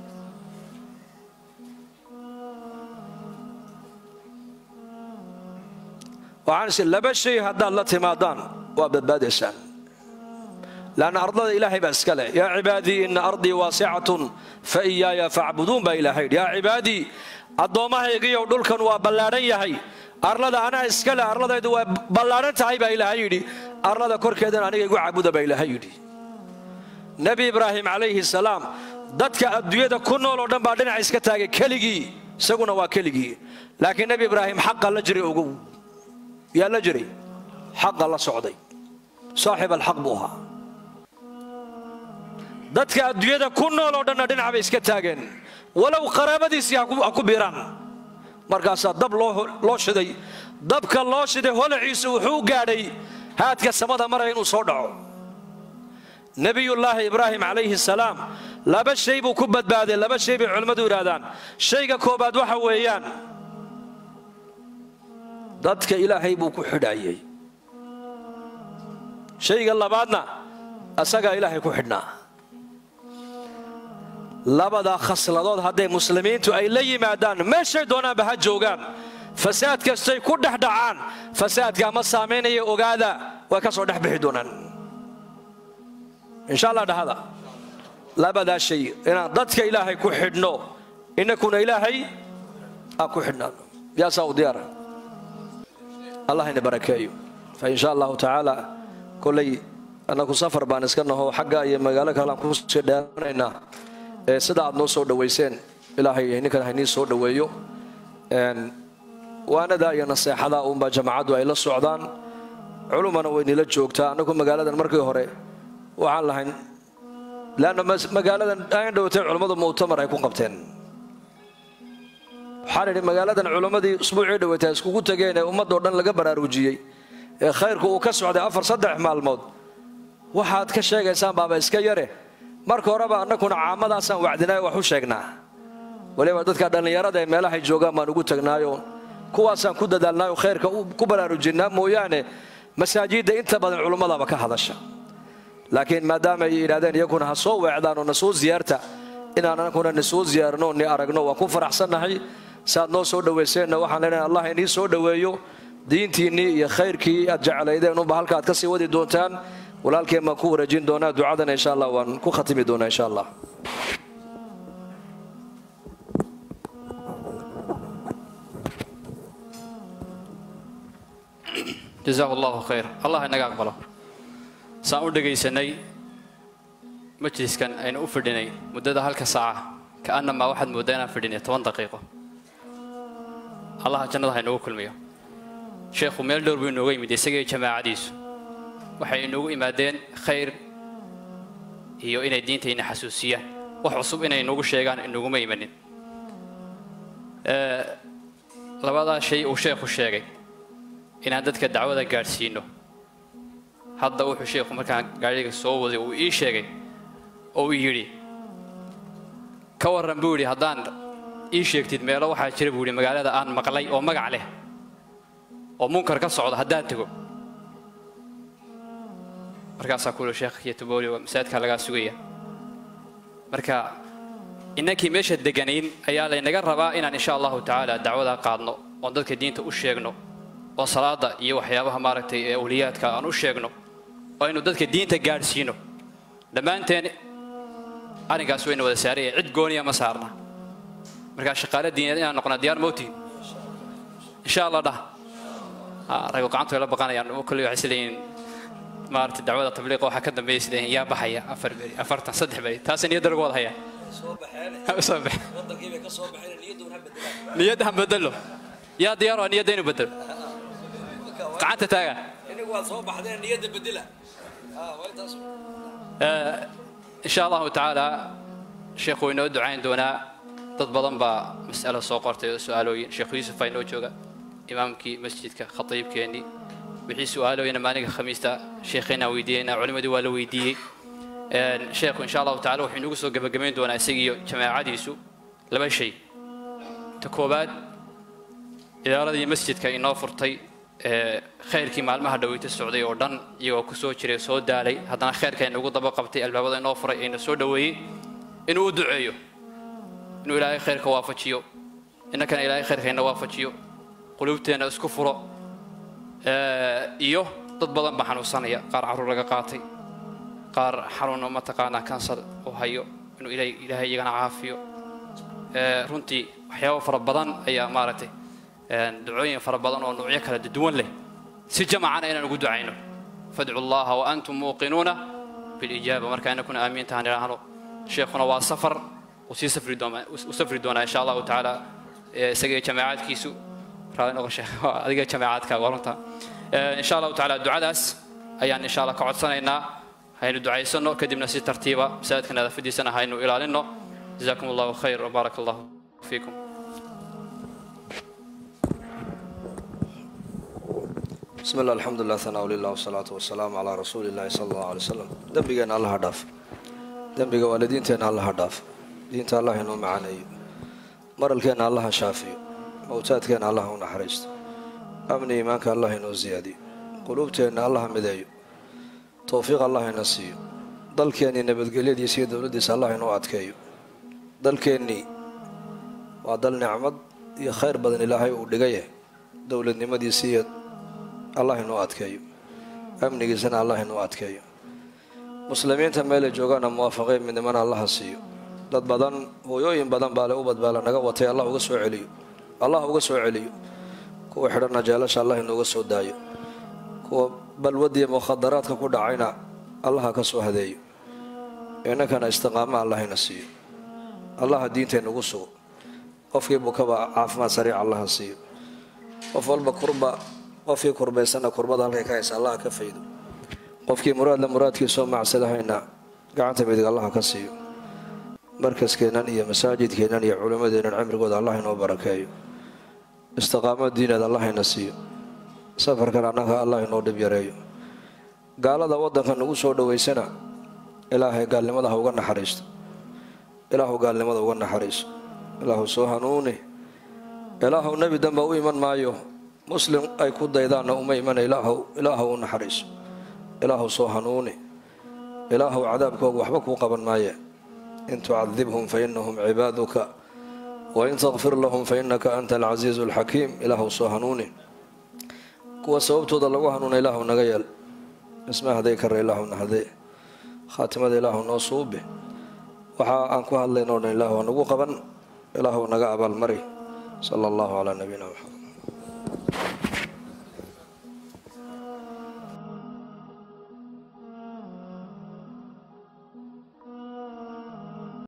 Speaker 1: waxaan laba shay haddaad la timaadaan waa badbaadaysaan lanna ardada ilaahay baa iska leh yaa cibaadii ina ardii waasicatun fa iyaaya facbuduun baa ilahay yidhi yaa cibaadii addoommahaygiiyow dhulkan waa ballaadhan yahay arlada anaa iska leh arladaydu waa ballaadhan tahay baa ilaahay yidhi arlada korkeedana aniga igu caabuda baa ilaahay yidhi nebi ibraahim calayhi salaam dadka adduunyada ku nool oo dhan baa dhinaca iska taagay keligii isaguna waa keligii laakiin nebi ibraahim xaqa la jiray ogow yaa la jiray xaqa la socday saaxib alxaq buu ahaa dadka adduunyada ku nool oo dhanna dhinac bay iska taageen walow qaraabadiisii ha ku biiraan markaasaa dab loo shiday dabka loo shiday holaciisu wuxuu gaadhay haadka samada maraya inuu soo dhaco nebiyullaahi ibraahim calayhi salaam laba shay buu ku badbaaday laba shay bay culimmadu yidhaahdaan shayga koobaad waxa weeyaan dadka ilaahay buu ku xidhaayey shayga labaadna asagaa ilaahay ku xidhnaa labadaa khasladood hadday muslimiintu ay la yimaadaan meeshay doonaanba ha joogaan fasaad kastay ku dhex dhacaan fasaadkaa ma saamaynaya ogaada way ka soo dhex bixi doonaan insha allah dhahada labadaa shay inaan dadka ilaahay ku xidhno innakuna ilaahay aan ku xidhnaano yaasaa u diyaara allah ina barakeeyo fa insha allahu tacaala kolay annaku safar baan iska naho xagga iyo magaalo kalean kusii dheeranaynaa sida aad noo soo dhowayseen ilaahay ninkan haynii soo dhoweeyo waanadaa iyo naseexadaa uunbaa jamacaddu ay la socdaan culumana waynila joogtaa annagu magaaladan markii hore waxaan lahayn leanna magaaladan aan dhowatay culummadu mu'tamar ay ku qabteen waxaan idhi magaaladan culummadii usbuucii dhowatay iskugu tageen ee ummadoo dhan laga baraarujiyey ee khayrku uu ka socday afar saddex maalmood waxaad ka sheegaysaan baaba iska yare marka horeba annakuna caamadaasaan wacdinaayo wax u sheegnaa waliba dadka dhallinyarada ee meelahay joogaan baan ugu tagnaayo kuwaasaan ku dadaalnaayo khayrka ku baraarujinnaa mooyaane masaajidda inta badan culummadaba ka hadasha laakiin maadaama ay yidhahdeen iyaguna ha soo weecdaan oo na soo ziyaarta inaan annakuna na soo ziyaarno ni aragno waan ku faraxsannahay saaad noo soo dhowayseenna waxaan leenahay allah inii soo dhoweeyo diintiinnii iyo khayrkii aad jeclaydeen unba halka aad ka sii wadi doontaan walaalkeen baan ku wareejin doonaa ducadana insha allah waan ku khatimi doonaa insha allah
Speaker 2: jazahu allahu khayr allah inaga aqbalo saan u dhegaysanay majliskan aynu u fidhinay muddada halka saaca ka'annamaa waxaad mooddaa inaan fidhinay toban daqiiqo allaha jannada ha inoogu kulmiyo sheekhu meel dhowr buu inooga yimid isagaiyo jamaacadiisu waxay inoogu imaadeen khayr iyo inay diintayna xasuusiyaan wax cusub inay inoogu sheegaan inoguma imanin labadaa shay uu sheekhu sheegay inaan dadka dacwada gaadhsiino hadda wuxuu sheekhu markaan gaadhiga soo waday uu ii sheegay oo uu yidhi ka warran buu yidhi haddaan ii sheegtid meelo waxaa jira buu yidhi magaalada aan maqlay oo magac leh oo munkar ka socda haddaan tego markaasaa kuuli sheekh iyo tubooli waa masaajidkaa lagaa sugaya marka innankii meesha deganayn ayaa laynaga rabaa inaan insha allahu tacaala dacwadaa qaadno oon dadka diinta u sheegno oo salaada iyo waxyaabaha maaragtay ee awliyaadka aan u sheegno oo aynu dadka diinta gaadhsiino dhammaanteen arrinkaas wayna wada saaraya cid gooniya ma saarna markaa shaqaale diineed inaan noqona diyaar mowtiin insha allah dhah rago gacantu ay la baqanayaan kolley waxay isleeyihiin maaragtay dacwada tabliiqa waxaa ka dambeeya isleeyihin yaa baxaya afar beri afartan saddex beri taasay niyadda lagu wada hayaa soo baxe niyadda han bedelo yaa diyaar waa niyadda inuu bedelo gacanta taaga insha allahu tacaala sheekhu way inoo ducayn doonaa dad badan baa mas'alo soo qortay oo su'aalooyin sheekhu yuusuf baa inoo jooga imaamkii masjidka khatiibkeennii wixii su'aalooyina maalinka khamiista sheekheennaan weydiiyeynaa culimadii waa la weydiiyey sheekhu insha allahu tacala wuxuu inagu soo gebagabayn doonaa isagiiyo jamaacadiisu laba shay ta koowaad idaaradii masjidka inoo furtay khayrkii maalmaha dhaweyta socday oo dhan iyagoo ku soo jiray soo daalay haddana khayrka inagu daba qabtay albaabada inoo furay ayna soo dhoweeyey inuu u duceeyo inuu ilaahay khayrka waafajiyo innakana ilaahay khayrka ina waafajiyo quluubteenna isku furo iyo dad badan baa xanuunsanaya qaar carruur laga qaatay qaar xanuuno mataqaanaa kansar uu hayo inuu ilaahay iyagana caafiyo runtii waxyaabo fara badan ayaa maaragtay ducooyin fara badan oo nuucyo kala duwan leh si jamacana inaan ugu ducayno fadcu llaha wa antum muuqinuuna bilijaaba marka inakuna aamiintahan idhaahno sheekhuna waa safar uu sii safri doonaa u safri doonaa insha allahu tacaala isaga iyo jamaacadkiisu raali noqo sheekh adiga jamaacadkaaga waa runta insha allahu tacaala ducadaas ayaan insha allah ka codsanaynaa haynu ducaysano kadibna si tartiiba masaajidka nadaafadiisana haynu ilaalino jazakum allahu khayr wbaaraka allahu fiikum
Speaker 1: بسم الله الحمد لله ثناء لله والصلاة والسلام على رسول الله صلى الله عليه وسلم دنبigeenna allah ha dhaaf dembiga waalidiinteenna allah ha dhaaf diinta allah inoo macaneeyo maralkeenna allah ha shaafiyo mowtaadkeenna allah u naxariisto amni iimaanka allah inoo siyaadiyo quluubteenna allah ha mideeyo towfiiq allah ina siiyo dalkeennii nabadgelyadiisa iyo dowladdiisa allah inoo adkeeyo dalkeennii waa dal nicmad iyo khayr badan ilaahay uu dhigaye dowladnimadiisa iyo allah inoo adkeeyo amnigiisana allah inoo adkeeyo muslimiinta meelay joogaana muwaafaqeen midnimana allaha siiyo dad badan hooyooyin badan baale u badbaala naga watay allah uga soo celiyo allah uga soo celiyo kuwa xidhanna jeelasha allah inooga soo daayo kuwa balwadiiyo mukhadaraadka ku dhacayna allaha ka soo hadeeyo innakana istiqaama allahina siiyo allaha diinteennugu sugo qofkii bukaba caafimaad sariica allaha siiyo qof walba kurba qofkii kurbaysana kurbada halkay ka haysa allaha ka faydo qofkii muraadla muraadkiisoo macsadahayna gacanta midig allaha ka siiyo markaskeennan iyo masaajidkeennan iyo culimmadeennan cimrigooda allah inoo barakeeyo istiqaamo diineed allahayna siiyo safarkan annaga allah inoo dhib yareeyo gaalada waddanka nagu soo dhowaysana ilaahay gaalnimada ha uga naxariisto ilaahu gaalnimada uga naxariiso ilaahu soo hanuuni ilaahu nebi damba u iman maayo muslim ay ku daydaanna uma imana ilaahu u naxariiso ilaahu soo hanuuni ilaahu cadaabkooga waxba kuu qaban maaye in tucadibhum fa inahum cibaaduka wain takfir lahum fa innaka anta alcasiizu alxakiim ilaahu soo hanuuni kuwa sababtooda lagu hanuuna ilaahu naga yeel isma haday kara ilaahu nahadee khaatimada ilaahu noo suubi waxa aan ku hadlaynoo dhan ilaahu nagu qaban ilaahu naga abaalmari sala allahu calaa nabiyina maxamed